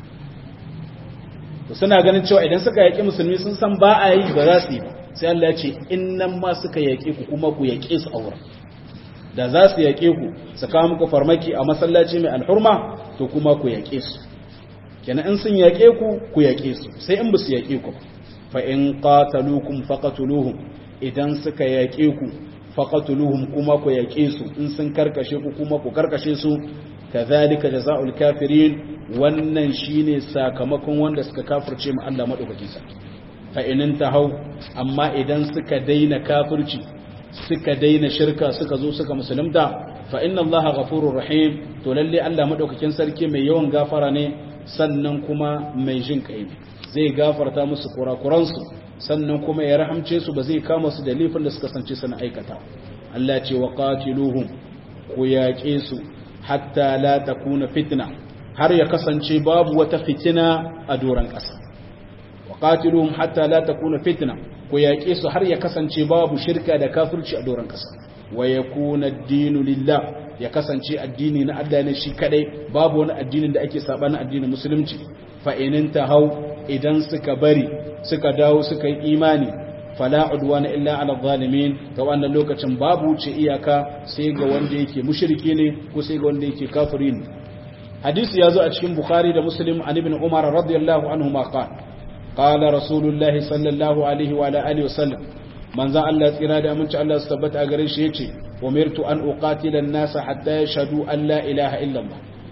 to suna ganin cewa idan suka yaƙi musulmi sun san ba a yi ba za su yi ba sai Allah ya ce in nan ma suka yaƙe ku kuma ku yaƙe su a wurin da za su yaƙe ku su kawo muku farmaki a masallaci mai alhurma to kuma ku yaƙe su kenan in sun yaƙe ku ku yaƙe su sai in ba su yaƙe ku fa in qataluukum faqatuluhum idan suka yaƙe ku faqatuluhum kuma ku yaƙe su in sun karkashe ku kuma ku karkashe su kadhalika jazaa'ul kafirin wannan shine sakamakon wanda suka kafirce mu Allah madaukakin sa fa in hau amma idan suka daina kafirci suka daina shirka suka zo suka musulunta fa inna Allah ghafurur rahim to lalle Allah madaukakin sarki mai yawan gafara ne sannan kuma mai jin kai ne zai gafarta musu kurakuransu sannan kuma ya rahamce su ba zai kama su da laifin da suka sance suna aikata Allah ce wa qatiluhum ku yaƙe su hatta la takuna fitna har ya kasance babu wata fitina a doran ƙasa wa qatiluhum hatta la takuna fitna ku yaƙe su har ya kasance babu shirka da kafirci a doran ƙasa wa yakuna ad-dinu lillah ya kasance addini na Allah ne shi kadai babu wani addinin da ake sabanin addinin musulunci fa in hau idan suka bari suka dawo suka yi imani fala udwana illa ala zalimin ga wannan lokacin babu wuce iyaka sai ga wanda yake mushriki ne ko sai ga wanda yake kafiri ne hadisi yazo a cikin bukhari da muslim an ibn umar radiyallahu anhu ma qala qala rasulullahi sallallahu alaihi wa alihi wasallam manzo Allah tsira da aminci Allah su tabbata a gare shi yace umirtu an uqatila an-nasa hatta yashhadu an la ilaha illa Allah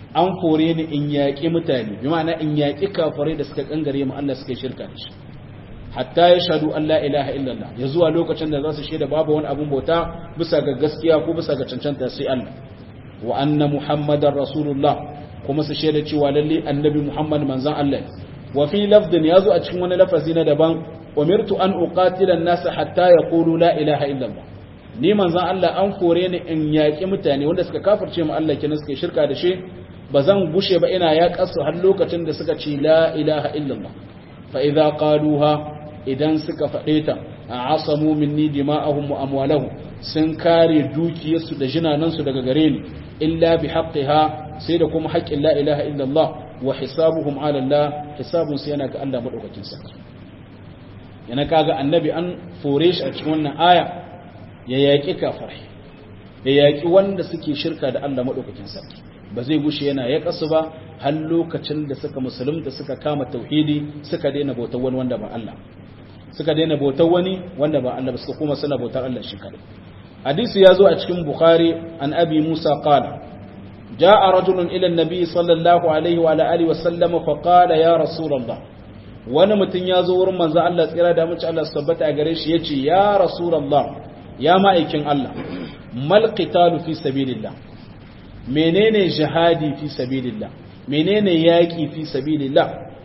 an fore ni in yaƙi mutane bi ma'ana in yaƙi kafirai da suka kangare mu Allah suka shirka da shi hatta ya shahadu an la ilaha illallah ya zuwa lokacin da za su shaida babu wani abun bauta bisa ga gaskiya ko bisa ga cancanta sai Allah wa anna muhammadar rasulullah kuma su shaida cewa lalle annabi muhammad manzon Allah wa fi lafdin yazo a cikin wani lafazi na daban umirtu an uqatila an-nas hatta yaqulu la ilaha illallah ni manzon Allah an kore ni in yaƙi mutane wanda suka kafirce mu Allah kenan suka shirka da shi ba zan gushe ba ina yaƙar su har lokacin da suka ce la ilaha illallah fa idza qaluha idan suka faɗe ta a asamu minni dima'ahum wa amwalahum sun kare dukiyarsu da jinanansu daga gare ni illa bi haqqiha sai da kuma haƙƙin la ilaha illallah wa hisabuhum ala Allah hisabun sai yana ga Allah madaukakin sarki yana kaga annabi an fore shi a cikin wannan aya ya yaƙi kafirai ya yaƙi wanda suke shirka da Allah madaukakin sarki ba zai gushe yana ya kasu ba har lokacin da suka musulunta suka kama tauhidi suka daina bautar wani wanda ba Allah suka daina bautar wani wanda ba Allah ba suka kuma suna bautar Allah shi kadai hadisi ya zo a cikin bukhari an abi musa qala jaa rajulun ila an-nabi sallallahu alaihi wa alihi wa sallam fa qala ya rasulullah wani mutum ya zo wurin manzo Allah tsira da mace Allah su tabbata a gare shi yace ya rasulullah ya ma'aikin Allah mal qitalu fi sabilillah menene jihadi fi sabilillah menene yaki fi sabilillah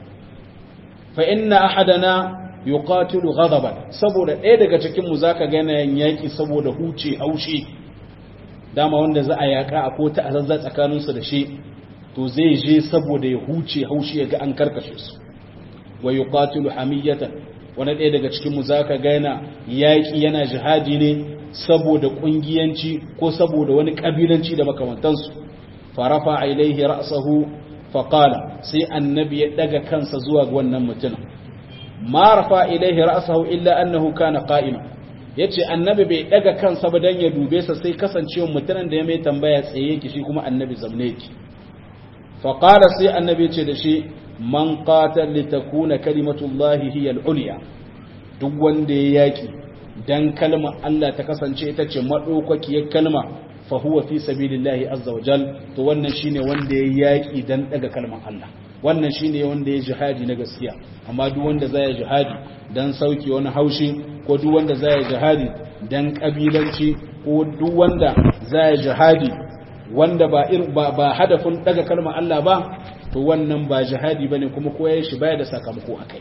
fa inna ahadana yuqatilu ghadaban saboda ɗaya daga cikin mu zaka ga yanayin yaki saboda huce haushi dama wanda za a yaka a kota a zazza tsakanin su da shi to zai je saboda ya huce haushi ya ga an karkashe su wa yuqatilu hamiyatan wani ɗaya daga cikin mu zaka ga yana yaki yana jihadi ne saboda kungiyanci ko saboda wani kabilanci da makamantansu farafa ilaihi ra'sahu faqala sai annabi ya daga kansa zuwa ga wannan mutumin ma rafa ilaihi ra'sahu illa annahu kana qa'ima yace annabi bai daga kansa ba dan ya dube sa sai kasancewa mutumin da ya mai tambaya tsaye yake shi kuma annabi zamne yake fa qala sai annabi yace da shi man qatal li takuna kalimatullahi hiya al-ulya duk wanda ya yaki dan kalmar Allah ta kasance ita ce madaukakiyar kalma fa huwa fi sabilillahi azza wa jal to wannan shine wanda ya yaki dan daga kalmar Allah wannan shine wanda ya jihadi na gaskiya amma duk wanda zai jihadi dan sauki wani haushi ko duk wanda zai jihadi dan kabilanci ko duk wanda zai jihadi wanda ba ir ba, ba hadafin daga kalmar Allah ba to wannan ba jihadi bane kuma ko yayin shi baya da sakamako akai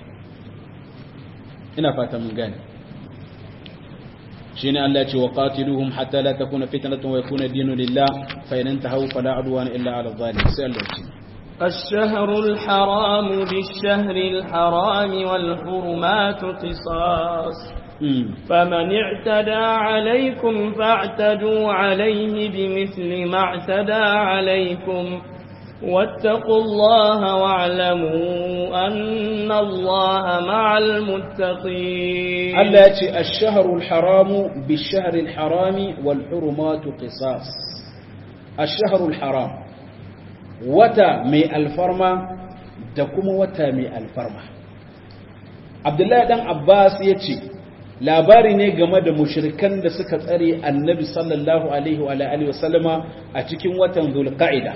ina fata mun gane shine Allah ya ce wa qatiluhum hatta la takuna fitnatun wa yakuna dinu lillah fa in intahu fala udwana illa ala zalimin sai Allah ya ce الشهر الحرام بالشهر الحرام والحرمات قصاص فمن اعتدى عليكم فاعتدوا عليه بمثل ما اعتدى عليكم واتقوا الله واعلموا أن الله مع المتقين التي الشهر الحرام بالشهر الحرام والحرمات قصاص الشهر الحرام wata mai alfarma da kuma wata mai alfarma abdullahi dan abbas ya ce labari ne game da mushrikan da suka tsare annabi sallallahu alaihi wa alihi wasallama a cikin watan zulqa'ida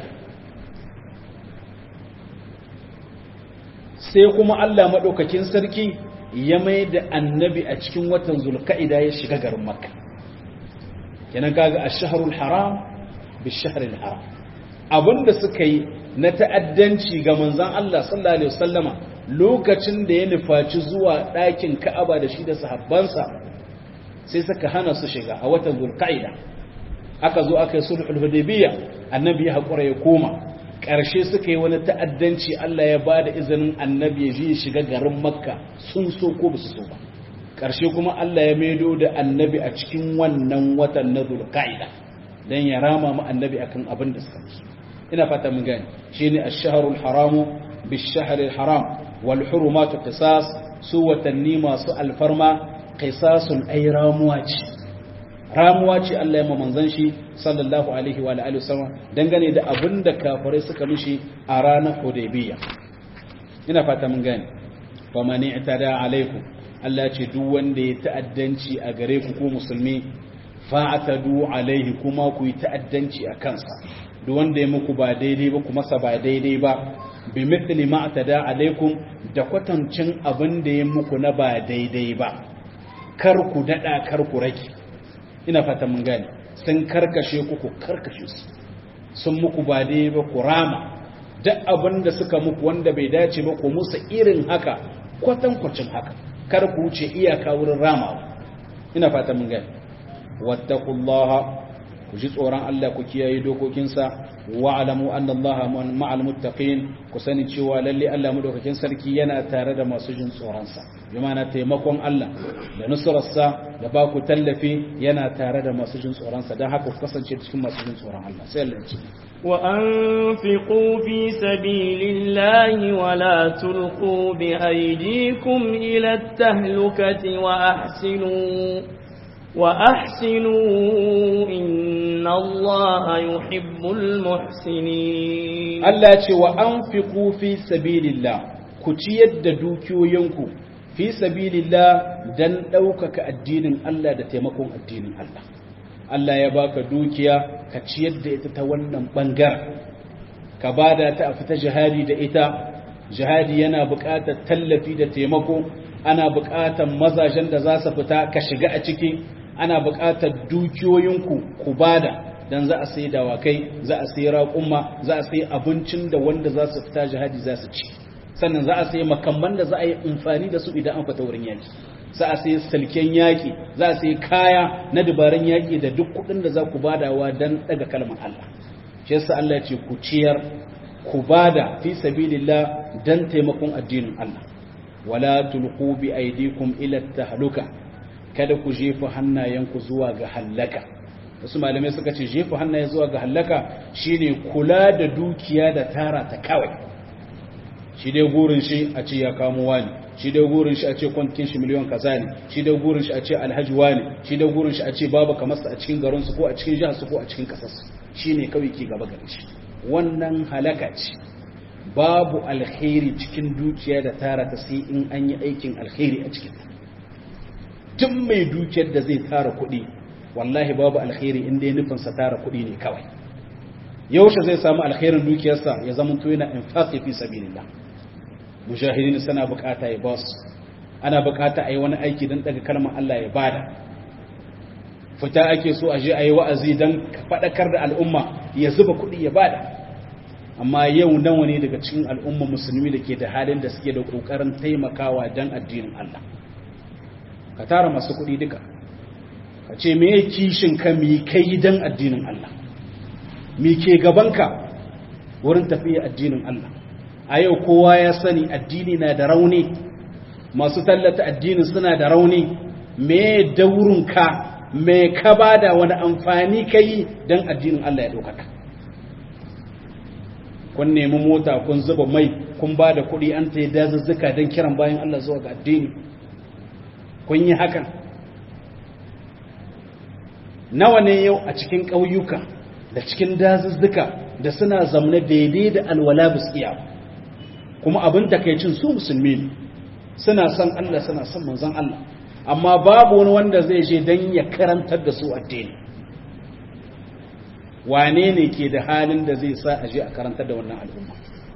sai kuma Allah madaukakin sarki ya mai da annabi a cikin watan zulqa'ida ya shiga garin makka kenan kaga ash-shahrul haram bish-shahril haram abinda suka yi na ta'addanci ga manzan Allah sallallahu Alaihi wasallama lokacin da ya nufaci zuwa ɗakin ka'aba da shi da sahabbansa sai suka hana su shiga a watan zulka'ida aka zo aka yi sulhul hudaybiyya annabi ya haƙura ya koma ƙarshe suka yi wani ta'addanci Allah ya ba da izinin annabi ya je shiga garin makka sun so ko ba su so ba ƙarshe kuma Allah ya maido da annabi a cikin wannan watan na zulka'ida dan ya rama mu annabi akan abin da suka musu ina fata mun gane shine ash-shahrul haram bish-shahril haram wal hurumatu qisas su watanni masu alfarma qisasun ay ramuwa ce ramuwa ce Allah ya ma manzon shi sallallahu alaihi wa alihi wasallam dangane da abin da kafirai suka mishi a ranar Hudaybiyya ina fata mun gane fa man i'tada alaikum Allah ya ce duk wanda ya ta'addanci a gare ku ko musulmi fa'tadu alaihi kuma ku yi ta'addanci a kansa duk wanda ya muku ba daidai ba kuma sa ba daidai ba bi mithli ma atada alaikum da kwatancin abin da ya muku na ba daidai ba kar ku dada kar ku rage ina fata mun gane sun karkashe ku ku karkashe su sun muku ba daidai ba ku rama duk abin da suka muku wanda bai dace ba ku musu irin haka kwatankwacin haka kar ku wuce iyaka wurin ramawa ina fata mun gane wattaqullaha ku ji tsoron Allah ku kiyaye dokokinsa wa alamu anna Allah ma'al muttaqin ku sani cewa lalle Allah madaukakin sarki yana tare da masu jin tsoron sa bi ma'ana taimakon Allah da nusrarsa da ba ku tallafi yana tare da masu jin tsoron sa dan haka ku kasance cikin masu jin tsoron Allah sai Allah ya ce وأنفقوا في سبيل الله ولا تلقوا بأيديكم إلى التهلكة وأحسنوا وأحسنوا إن الله يحب المحسنين Allah ce wa an fi sabilillah ku ciyar da dukiyoyinku fi sabilillah dan ɗaukaka addinin Allah da taimakon addinin Allah Allah ya baka dukiya ka ciyar da ita ta wannan ɓangaren ka bada ta a fita jihadi da ita jihadi yana buƙatar tallafi da taimako ana buƙatar mazajen da za su fita ka shiga a ciki ana buƙatar dukiyoyinku ku bada dan za a sai dawakai za a sai raƙumma za a sai abincin da wanda za su fita jihadi za su ci sannan za a sai makamman da za a yi amfani da su idan an fita wurin yaki za a sai salken yaki za a sai kaya na dabarun yaki da duk kuɗin da za ku badawa dan daga kalmar Allah shi yasa Allah ya ce ku ciyar ku bada fi sabilillah dan taimakon addinin Allah wala tulqu bi aydikum ila tahluka kada ku jefa hannayenku zuwa ga halaka wasu malamai suka ce jefa hannaye zuwa ga halaka shine kula da dukiya da tara ta kawai shi dai gurin shi a ce ya kamo wani shi dai gurin shi a ce kwantin shi miliyon kaza ne shi dai gurin shi a ce alhaji wani shi dai gurin shi a ce babu kamar a cikin garin su ko a cikin jihar su ko a cikin kasar su shine kawai ke gaba gare shi wannan halaka ce babu alkhairi cikin dukiya da tara ta sai in an yi aikin alkhairi a cikin duk mai dukiyar da zai tara kuɗi wallahi babu alkhairi inda ya nufin sa tara kuɗi ne kawai yaushe zai samu alkhairin dukiyarsa ya zama to yana infaqi fi sabilillah mujahidin suna bukata ya ba su ana bukata a yi wani aiki don daga kalmar Allah ya bada fita ake so a je a yi wa'azi don faɗakar da al'umma ya zuba kuɗi ya bada amma yau nawa ne daga cikin al'umma musulmi da ke da halin da suke da ƙoƙarin taimakawa don addinin Allah ka tara masu kuɗi duka ka ce me kishin ka mi kai don addinin Allah mi ke gabanka wurin tafiya addinin Allah a yau kowa ya sani addini na da rauni masu tallata addini suna da rauni me daurinka me ka bada wani amfani ka yi don addinin Allah ya ɗaukaka kun nemi mota kun zuba mai kun ba da kuɗi an ta yi dazuzzuka don kiran bayan Allah zuwa ga addini kun yi hakan nawa ne yau a cikin ƙauyuka da cikin dazuzzuka da suna zamne daidai da alwala biskiya kuma abin takaicin su musulmi ne suna son Allah suna son manzon Allah amma babu wani wanda zai je don ya karantar da su addini wane ne ke da halin da zai sa a je a karantar da wannan al'umma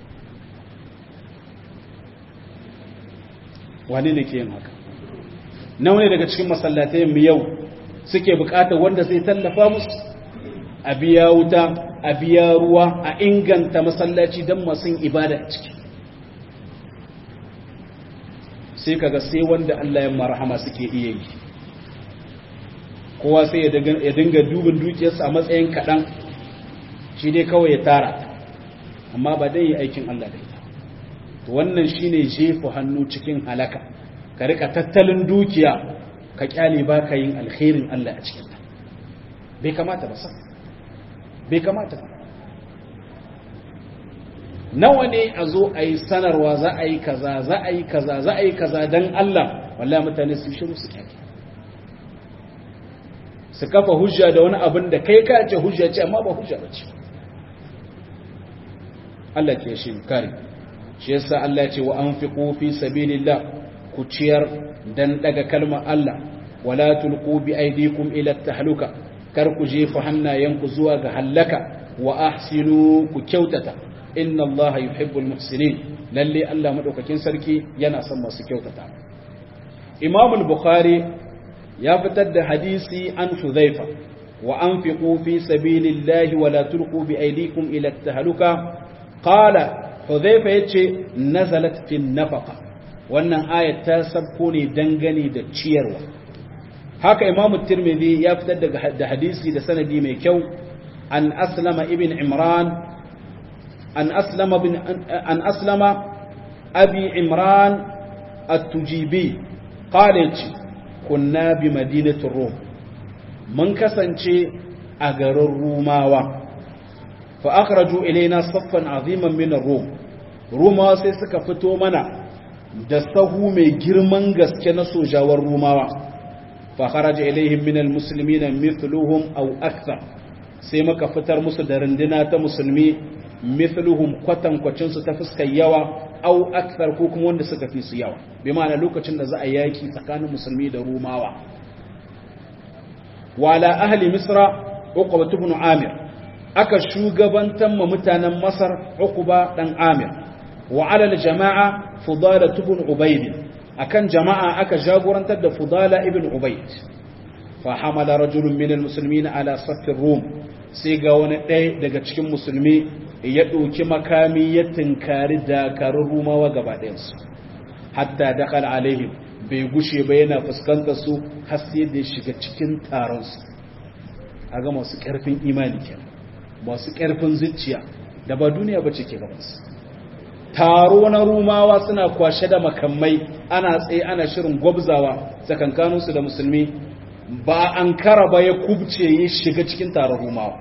wane ne ke yin haka nawa ne daga cikin masallatai mu yau suke bukatar wanda zai tallafa musu a biya wuta a biya ruwa a inganta masallaci don masu ibada a ciki sai kaga sai wanda Allah ya marhama suke iya yi kowa sai ya dinga dubin dukiyarsa a matsayin kaɗan shi dai kawai ya tara amma ba dai yi aikin Allah da ita to wannan shine jefa hannu cikin halaka ka rika tattalin dukiya ka kyale ba ka yin alkhairin Allah a cikin ta bai kamata ba san bai kamata ba nawa ne a zo a yi sanarwa za a yi kaza za a yi kaza za a yi kaza don Allah wallahi mutane su shiru su kyake su kafa hujja da wani abin da kai ka ce hujja ce amma ba hujja ba ce Allah ke shi kare shi yasa Allah ce wa anfiqu fi sabilillah ku ciyar dan daga kalmar Allah wala tulqu bi aydikum ila tahluka kar ku jefa hannayenku zuwa ga hallaka wa ahsinu ku kyautata inna allaha yuhibbul muhsinin lalle Allah madaukakin sarki yana son masu kyautata Imam al-Bukhari ya fitar da hadisi an Hudhaifa wa anfiqu fi sabilillahi wa la tulqu bi aydikum ila tahluka qala Hudhaifa yace nazalat fi nafaqa wannan ayat ta sabko ne dangane da ciyarwa haka Imam Tirmidhi ya fitar da hadisi da sanadi mai kyau an Aslama ibn Imran an Aslama bin an Aslama abi Imran at-Tujibi qala yace kunna bi madinatir Rum mun kasance a garin Rumawa fa akhraju ilaina saffan aziman min ar-rum rumawa sai suka fito mana da sahu mai girman gaske na sojawar rumawa fa kharaja ilaihim min al-muslimina mithluhum aw akthar sai muka fitar musu da runduna ta musulmi mithluhum kwatan kwacin su ta fuskar yawa aw akthar ko kuma wanda suka fi su yawa bi ma'ana lokacin da za a yaki tsakanin musulmi da rumawa wala ahli misra uqba ibn amir aka shugabantar ma mutanen Masar Uqba dan Amir wa alal jama'a Fudala ibn Ubayd akan jama'a aka jagorantar da Fudala ibn Ubayd fa hamala rajulun min almuslimin ala saffir rum sai ga wani ɗaya daga cikin musulmi ya ɗauki makami ya tinkari dakarun rumawa gaba ɗayansu hatta dakal alaihim bai gushe ba yana fuskantar su har sai da ya shiga cikin taron su ga masu ƙarfin imani kenan masu ƙarfin zuciya da ba duniya ba ce ke gabansu taro na rumawa suna kwashe da makamai ana tsaye ana shirin gwabzawa tsakankaninsu da musulmi ba an kara ba ya kubce ya shiga cikin taron rumawa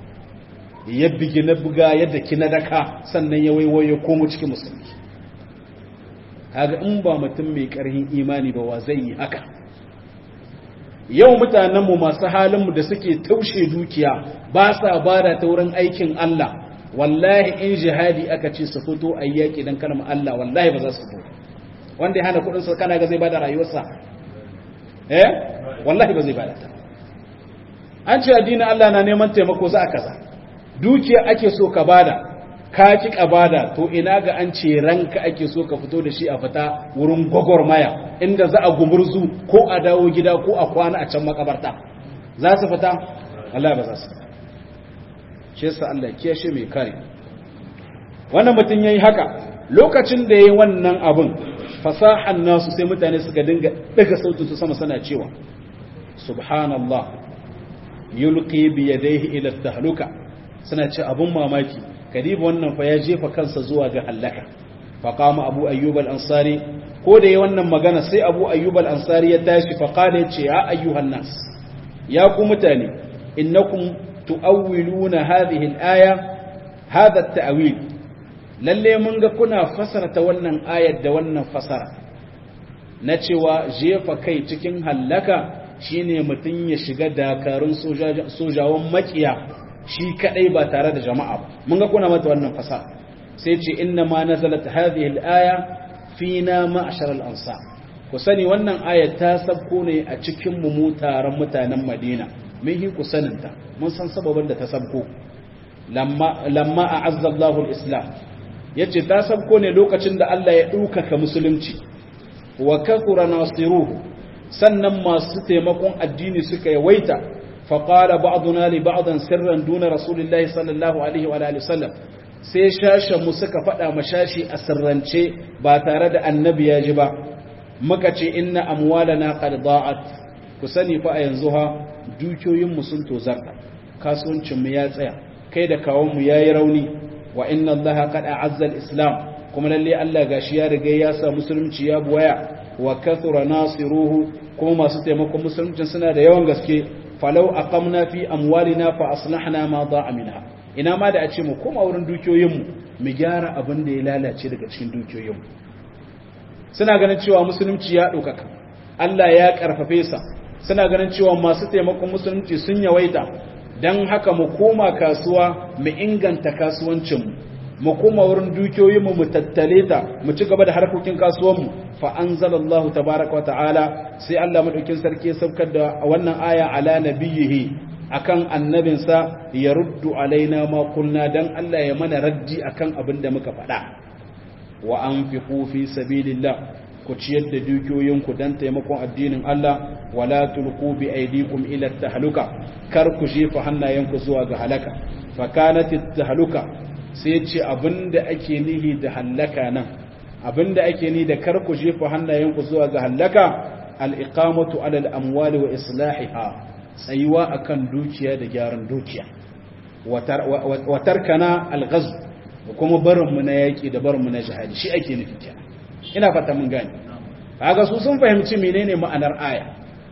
ya bigi na buga yadda kina daka sannan ya waiwayo ya komo cikin musulmi kaga in ba mutum mai ƙarfin imani ba wa zai yi haka yau mutanenmu masu halinmu da suke taushe dukiya ba sa ba da ta wurin aikin Allah wallahi in jihadi aka ce su fito a yaƙi don kalmar Allah wallahi ba za su fito wanda ya hana kudinsa kana ga zai ba da rayuwarsa eh wallahi ba zai ba da ta an ce addinin Allah na neman taimako za a kaza dukiya ake so ka bada ka ki ka bada to ina ga an ce ranka ake so ka fito da shi a fita wurin gwagwarmaya inda za a gumurzu ko a dawo gida ko a kwana a can makabarta za su fita Allah ba za su fita shi yasa Allah ya kiyashe mai kare wannan mutum yayi haka lokacin da yayi wannan abun fasahan nasu sai mutane suka dinga daga sautin su sama sana cewa subhanallah yulqi bi yadayhi ila tahluka suna ce abun mamaki kadiba wannan fa ya jefa kansa zuwa ga halaka faqama abu ayyub al-ansari ko da yayi wannan magana sai abu ayyub al-ansari ya tashi fa qala ya ce ya ayyuhan nas ya ku mutane innakum tu'awwiluna hadhihi al-aya hadha at-ta'wil lalle mun ga kuna fasarta wannan ayar da wannan fasara na cewa jefa kai cikin hallaka shine mutun ya shiga dakarun sojawan makiya shi kadai ba tare da jama'a ba mun ga kuna mata wannan fasara sai ce inna ma nazalat hadhihi al-aya fina ma'shar al-ansar ku sani wannan ayat ta sabko ne a cikin mu mu taron mutanen Madina mun yi ku saninta mun san sababin da ta sabko lamma lamma a'azza Allahu al-islam yace ta sabko ne lokacin da Allah ya ɗaukaka musulunci wa kathura nasiruhu sannan masu taimakon addini suka yawaita faqala ba'duna li ba'dan sirran duna rasulillahi sallallahu alaihi wa alihi wasallam sai shashen mu suka faɗa mashashi a sirrance ba tare da annabi ya ji ba muka ce inna amwalana qad da'at ku sani fa a yanzu ha dukiyoyin mu sun tozarta kasuwancin mu ya tsaya kai da kawon mu yayi rauni wa inna allaha qad a'azza al-islam kuma lalle Allah gashi ya riga ya sa musulunci ya buwaya wa kathura nasiruhu kuma masu taimakon musulunci suna da yawan gaske falau aqamna fi amwalina fa aslahna ma da'a minha ina ma da a ce mu koma wurin dukiyoyinmu mu gyara abin da ya lalace daga cikin dukiyoyinmu suna ganin cewa musulunci ya ɗaukaka Allah ya ƙarfafe sa suna ganin cewa masu taimakon musulunci sun yawaita don haka mu koma kasuwa mu inganta kasuwancinmu mu koma wurin dukiyoyin mu mu tattale ta mu ci gaba da harkokin kasuwan mu fa anzalallahu tabaaraka wa ta'ala sai Allah madaukin sarki ya saukar da wannan aya ala nabiyhi akan annabinsa ya ruddu alaina ma kulna dan Allah ya mana raddi akan abin da muka faɗa wa anfiqu fi sabilillah ku ciyar da dukiyoyinku dan taimakon addinin Allah wala tulqu bi aydikum ila tahluka kar ku jefa hannayenku zuwa ga halaka fa kanat tahluka sai ce abinda ake nihi da halaka nan abinda ake ni da kar ku jefa hannayenku zuwa ga halaka al-iqamatu ala al-amwali wa islahiha tsayuwa akan dukiya da gyaran dukiya wa tarkana al-ghazw kuma barinmu na yaƙi da barinmu na jihadi shi ake nufi kenan ina fata mun gane kaga su sun fahimci menene ma'anar aya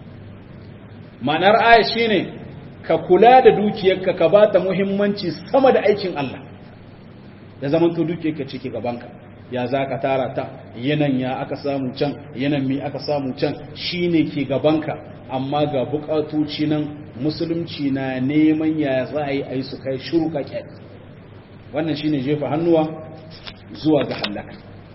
ma'anar aya shine ka kula da dukiyarka ka bata muhimmanci sama da aikin Allah da zaman to dukiyarka cike gabanka ya za ka tara ta yanan ya aka samu can yanan mi aka samu can shine ke gabanka amma ga bukatoci nan musulunci na neman ya za a yi a yi su kai shuru ka wannan shine jefa hannuwa zuwa ga halaka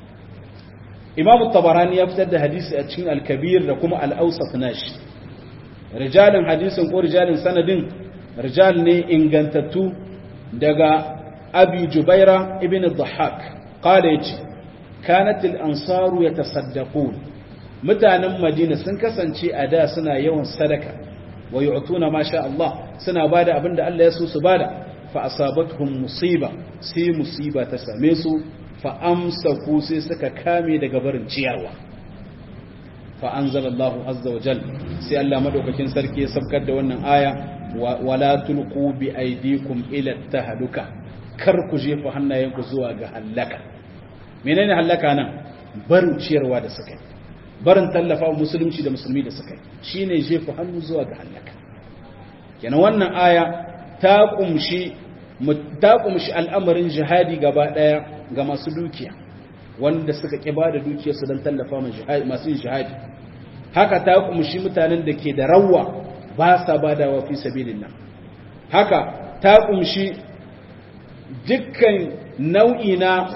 imam tabarani ya fitar da hadisi a cikin al-kabir da kuma al-awsat nashi rijalin hadisin ko rijalin sanadin rijal ne ingantattu daga abi jubaira ibn dhahak qala yace kanat al-ansaru yatasaddaqun mutanen madina sun kasance a da suna yawan sadaka wa yu'tuna ma sha Allah suna bada abinda Allah ya so su bada fa asabatuhum musiba sai musiba ta same su fa amsaku sai suka kame daga barin ciyarwa fa anzalallahu azza wa jal sai Allah madaukakin sarki ya sabkar da wannan aya wala tulqu bi aydikum ila tahluka kar ku jefa hannayenku zuwa ga halaka menene halaka nan barin ciyarwa da suka yi barin tallafa musulunci da musulmi da suka yi shine jefa hannu zuwa ga halaka kenan wannan aya ta kumshi ta kumshi al'amarin jihadi gaba daya ga masu dukiya wanda suka ƙi ba da dukiyarsu don tallafa masu yin jihadi haka ta kumshi mutanen da ke da rawa ba sa ba da wafi sabilin nan haka ta kumshi dukkan nau'i na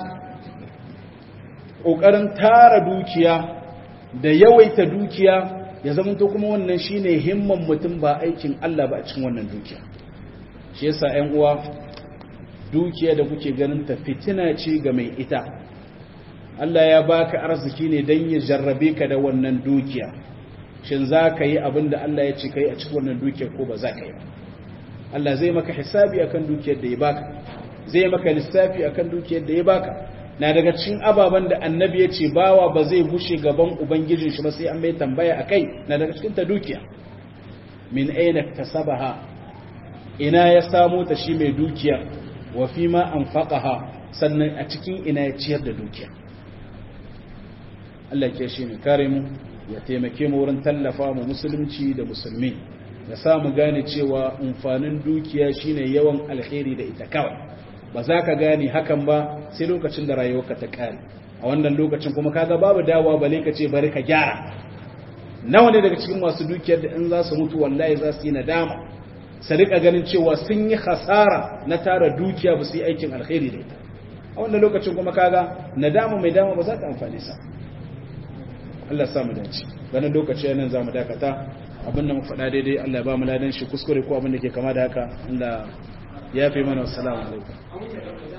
ƙoƙarin tara dukiya da yawaita dukiya ya zama to kuma wannan shine himman mutum ba aikin Allah ba a cikin wannan dukiya shi yasa 'yan uwa dukiya da kuke ganin ta fitina ce ga mai ita Allah ya baka arziki ne don ya jarrabe ka da wannan dukiya shin za ka yi abin da Allah ya ce ka yi a cikin wannan dukiyar ko ba za ka yi ba Allah zai maka hisabi akan dukiyar da ya baka zai maka lissafi akan dukiyar da ya baka na daga cikin ababen da annabi ya ce bawa ba zai bushe gaban ubangijin shi ba sai an mai tambaya akai na daga cikin ta dukiya min aina tasabaha ina ya samo ta shi mai dukiya wa fi ma an faƙaha sannan a cikin ina ya ciyar da dukiya Allah ke shi ne kare mu ya taimake mu wurin tallafa mu musulunci da musulmi da samu gane cewa amfanin dukiya shine yawan alheri da ita kawai ba za ka gane hakan ba sai lokacin da rayuwarka ta kare a wannan lokacin kuma kaga babu dawa bale ka ce bari ka gyara nawa ne daga cikin masu dukiyar da in za su mutu wallahi za su yi nadama su rika ganin cewa sun yi hasara na tara dukiya ba su yi aikin alkhairi da ita a wannan lokacin kuma kaga nadama mai dama ba za ta amfani sa Allah ya samu dace ganin lokaci yanan za mu dakata abin da mu faɗa daidai Allah ya ba mu ladan shi kuskure ko abin da ke kama da haka Allah ya fi mana wassalamu alaikum